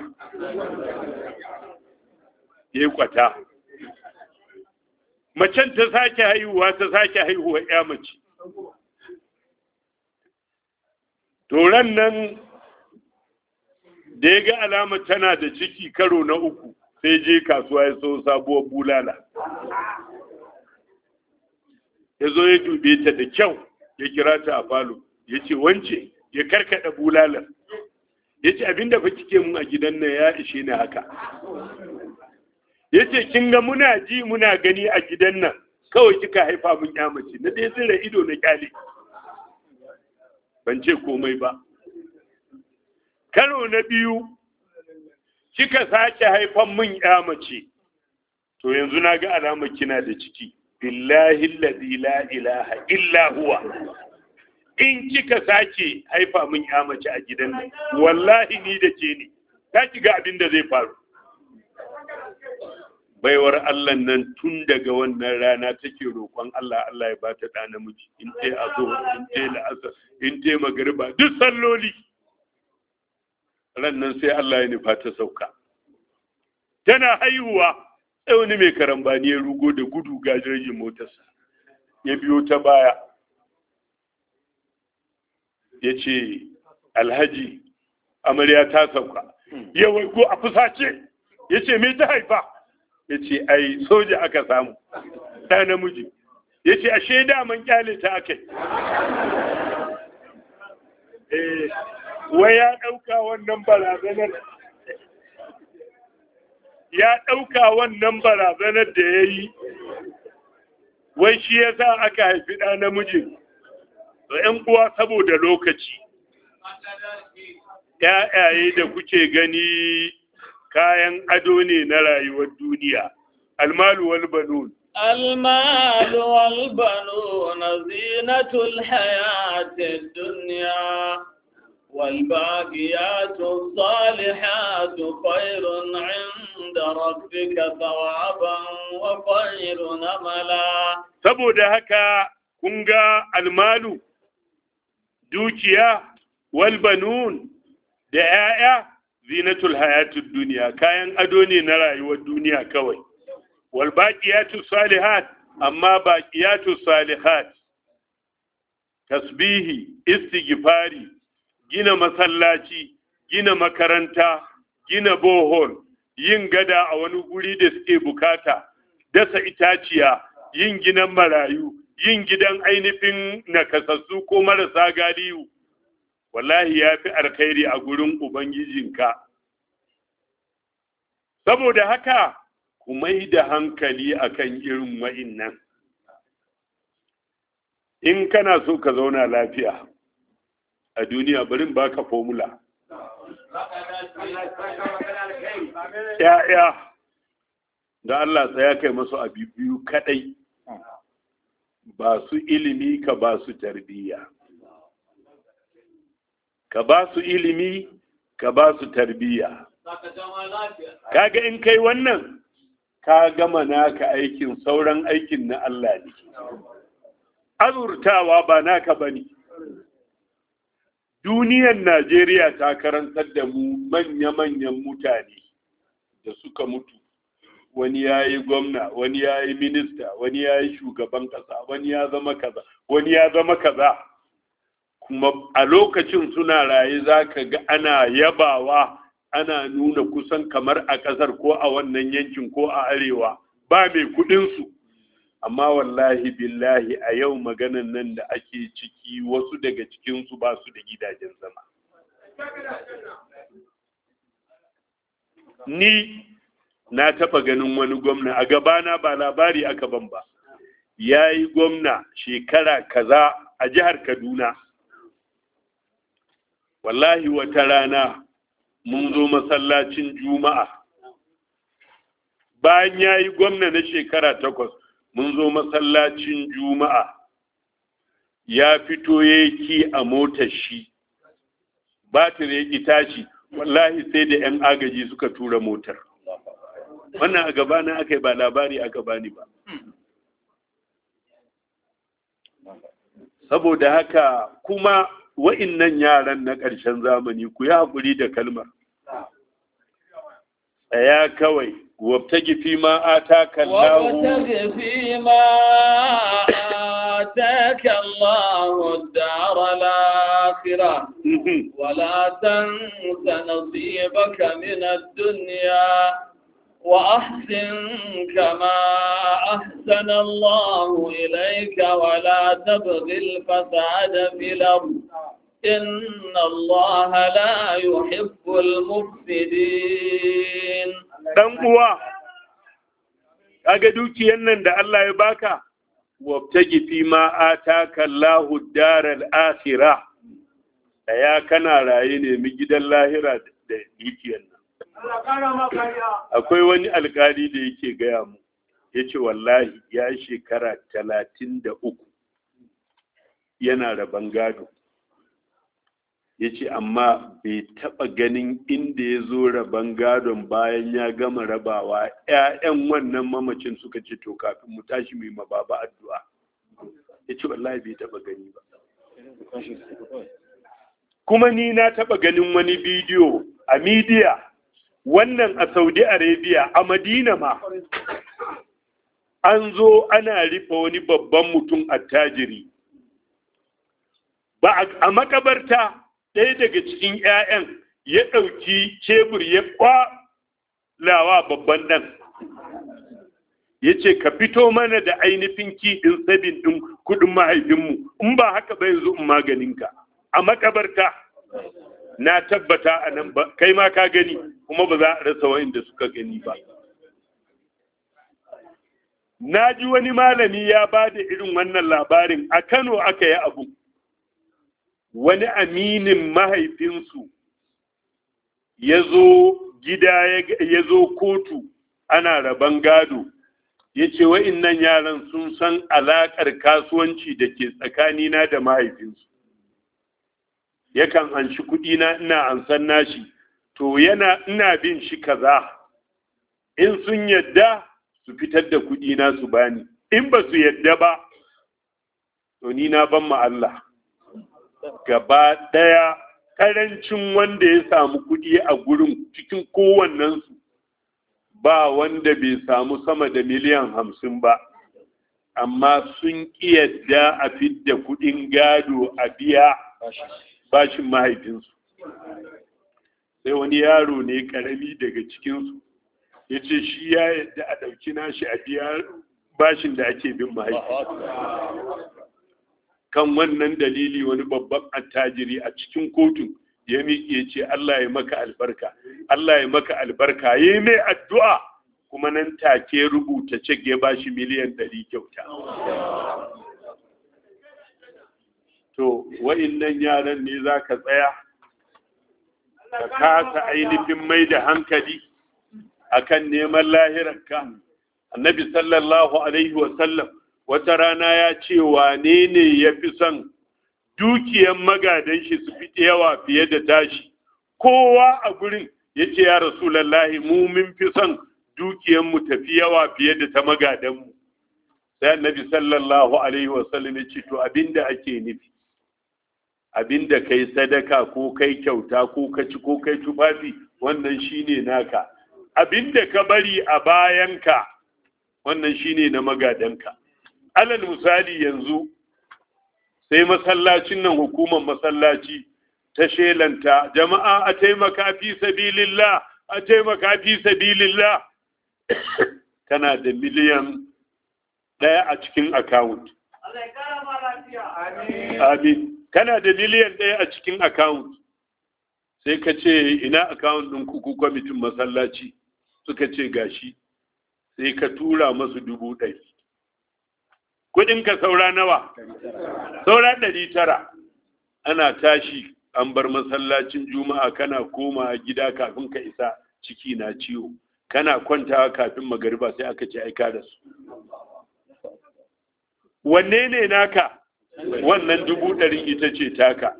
ya kwata macen ta sake haihuwa ta sake haihuwa ya mace toran nan da ya ga alama tana da ciki karo na uku sai je kasuwa ya so sabuwar bulala ya zo ya dube ta da kyau ya kira ta a falo ya ce wance ya karkada bulalar ya ce abinda fa kike mun a gidan nan ya ishe ni haka ya ce kin ga muna ji muna gani a gidan nan kawai kika haifa mun ya mace na dai zira ido na kyale ban ce komai ba karo na biyu kika sake haifan mun ya mace to yanzu na ga alamar kina da ciki billahi alladhi la ilaha illa huwa in kika sake haifa min ya mace a gidan nan wallahi ni da ke ne ta ga abin da zai faru baiwar Allah nan tun daga wannan rana take roƙon Allah Allah ya bata da namiji in tai azo in tai la'asar in tai magariba duk salloli ran nan sai Allah ya nufa ta sauka tana haihuwa sai wani mai karambani ya rugo da gudu gajirgin motarsa ya biyo ta baya ya ce alhaji amarya ta sauka ya waigo a fusace ya ce me ta haifa ya ce ai soja aka samu ta namiji ya ce ashe daman kyale ta aka eh wai ya ɗauka wannan barazanar ya ɗauka wannan barazanar da ya yi wai shi ya sa aka haifi ɗa namiji da ‘yan uwa saboda lokaci ‘ya'yaye da kuke gani kayan ado ne na rayuwar duniya almalu wal banun المال والبنون زينة الحياة الدنيا والباقيات الصالحات خير عند ربك ثوابا وخير نملا saboda haka kun ga almalu dukiya wal banun da 'ya'ya zinatul hayatud duniya kayan ado ne na rayuwar duniya kawai wal baqiyatu salihat amma baqiyatu salihat tasbihi istighfari gina masallaci gina makaranta gina bohol yin gada a wani guri da suke bukata dasa itaciya yin gidan marayu yin gidan ainihin nakasassu ko marasa galiyu wallahi ya fi alkhairi a gurin ubangijinka saboda haka ku mai da hankali akan irin wa'innan in kana so ka zauna lafiya a duniya barin baka formula ya'ya da Allah tsaya kai masu abi biyu kadai ba su ilimi ka ba su tarbiyya ka ba su ilimi ka ba su tarbiyya kaga in kai wannan ka gama naka aikin sauran aikin na Allah ne azurtawa ba naka bane duniyar Najeriya ta karantar da mu manya-manyan mutane da suka mutu wani ya yi gwamna wani ya yi minista wani ya yi shugaban kasa wani ya zama kaza wani ya zama kaza kuma a lokacin suna raye za ka ga ana yabawa ana nuna kusan kamar a ƙasar ko a wannan yankin ko a arewa ba mai kuɗinsu amma wallahi billahi a yau maganan nan da ake ciki wasu daga cikinsu ba su da gidajen zama ni na taɓa ganin wani gwamna a gabana ba labari aka ban ba ya yi gwamna shekara kaza a jihar kaduna wallahi wata rana mun zo masallacin juma'a bayan ya yi gwamna na shekara takwas mun zo masallacin juma'a ya fito ya ki a motar shi batir ya ki tashi wallahi sai da 'yan agaji suka tura motar wannan a gabana aka yi ba labari aka bani ba saboda haka kuma wa'innan yaran na ƙarshen zamani ku yi haƙuri da kalmar tsaya kawai wabtagi fi ma ataka Allahu وابتغ فيما آتاك الله الدار الآخرة ولا تنس نصيبك من الدنيا وأحسن كما أحسن الله إليك ولا تبغ الفساد في الأرض إن الله لا يحب المفسدين dan uwa kaga dukiyar nan da Allah ya baka wabtagi fi ma ataka Allahu daral akhirah ya kana raye ne mi gidan lahira da dukiyar nan akwai wani alkali da yake gaya mu yace wallahi ya shekara talatin da uku yana raban gado ya ce amma bai taɓa ganin inda ya zo raban gadon bayan ya gama rabawa 'ya'yan wannan mamacin suka ce to kafin mu tashi mai mababa addu'a ya ce wallahi bai taɓa gani ba kuma ni na taɓa ganin wani bidiyo a midiya wannan a saudi arabia a madina ma an zo ana rufe wani babban mutum attajiri ba a makabarta ɗaya daga cikin 'ya'yan ya ɗauki cebur ya kwalawa babban ɗan ya ce ka fito mana da ainihin kiɗin sabin ɗin kuɗin mahaifinmu in ba haka ba yanzu in maganinka a makabarta na tabbata a nan ba kai ma ka gani kuma ba za a rasa wa'inda suka gani ba na ji wani malami ya ba da irin wannan labarin a kano aka yi abu wani aminin mahaifinsu ya zo gida ya zo kotu ana raban gado ya ce wa'innan yaran sun san alaƙar kasuwanci da ke tsakanina da mahaifinsu yakan anshi kuɗina ina ansan nashi to yana ina bin shi kaza in sun yadda su fitar da kuɗina su bani in ba su yadda ba to ni na ban ma Allah gaba ɗaya ƙarancin wanda ya samu kuɗi a gurin cikin kowannensu ba wanda bai samu sama da miliyan hamsin ba amma sun yadda a fidda kuɗin gado a biya bashin mahaifinsu sai wani yaro ne ƙarami daga cikinsu ya ce shi ya yadda a ɗauki nashi a biya bashin da ake bin mahaifi kan wannan dalili wani babban attajiri a cikin kotun ya miƙe ce Allah ya maka albarka Allah ya maka albarka ya yi mai addu'a kuma nan take rubuta cek ya bashi miliyan ɗari kyauta to wa'innan yaran ne za ka tsaya ka kasa ainihin mai da hankali akan neman lahirarka annabi sallallahu alaihi wasallam wata rana ya ce wane ne ya fi son dukiyan magadan shi su fi yawa fiye da tashi kowa a gurin ya ce ya rasulallahi mu min fi son dukiyan mu tafi yawa fiye da ta magadan mu sai annabi sallallahu alaihi wasallam ya ce to abinda ake nufi abinda kai sadaka ko kai kyauta ko ka ci ko kai tufafi wannan shine naka abinda ka bari a bayanka wannan shine na magadanka alal misali yanzu sai masallacin nan hukumar masallaci ta shelanta jama'a a taimaka fi sabilillah a taimaka fi sabilillah kana da miliyan ɗaya a cikin account amin kana da miliyan ɗaya a cikin account sai ka ce ina account ɗin kuku kwamitin masallaci suka ce gashi sai ka tura masu dubu ɗari kudinka saura nawa saura ɗari tara ana tashi an bar masallacin juma'a kana koma gida kafin ka isa ciki na ciwo kana kwantawa kafin magariba sai aka ce aika da su wanne ne naka wannan dubu ɗari ita ce taka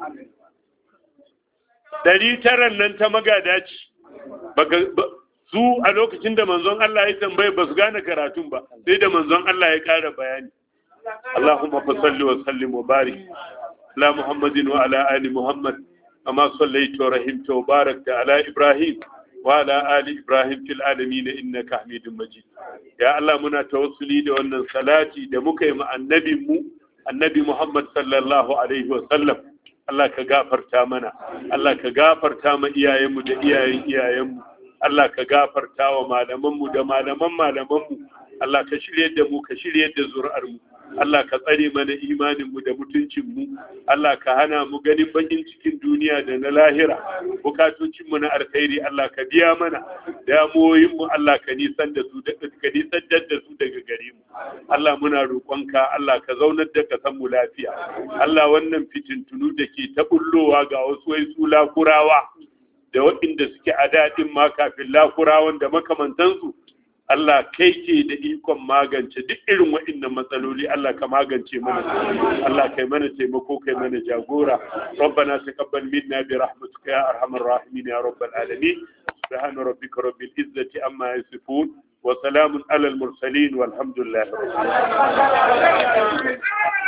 ɗari taran nan ta magada ce su a lokacin da manzon Allah ya tambaye ba su gane karatun ba sai da manzon Allah ya ƙara bayani اللهم فصل وسلم وبارك على محمد وعلى آل محمد كما صليت ورحمت وباركت على إبراهيم وعلى آل إبراهيم في العالمين إنك حميد مجيد يا الله منا توصلي da wannan salati da muka yi ma annabin mu annabi Muhammad sallallahu alaihi wa sallam Allah ka gafarta mana Allah ka gafarta ma iyayenmu da iyayen iyayenmu Allah ka gafarta wa malamanmu da malaman malamanmu Allah ka shirye da mu ka shirye da zuri'ar mu Allah ka tsare mana imaninmu da mutuncinmu, Allah ka hana mu ganin bakin cikin duniya da na lahira, bukatocinmu na alkhairi Allah ka biya mana, damuwoyinmu Allah ka nisan da su ka nisan da su daga gare mu. Allah muna roƙonka Allah ka zaunar da ka san mu lafiya. Allah wannan fitintunu da ke ta bullowa ga wasu wai su lakurawa da waɗanda suke a daɗin ma kafin lakurawan da makamantansu Allah kai ke da ikon magance duk irin waɗannan matsaloli Allah ka magance mana Allah kai mana taimako kai mana jagora ربنا تقبل منا برحمتك يا ارحم الراحمين يا رب العالمين سبحان ربك رب العزة عما يصفون وسلام على المرسلين والحمد لله رب العالمين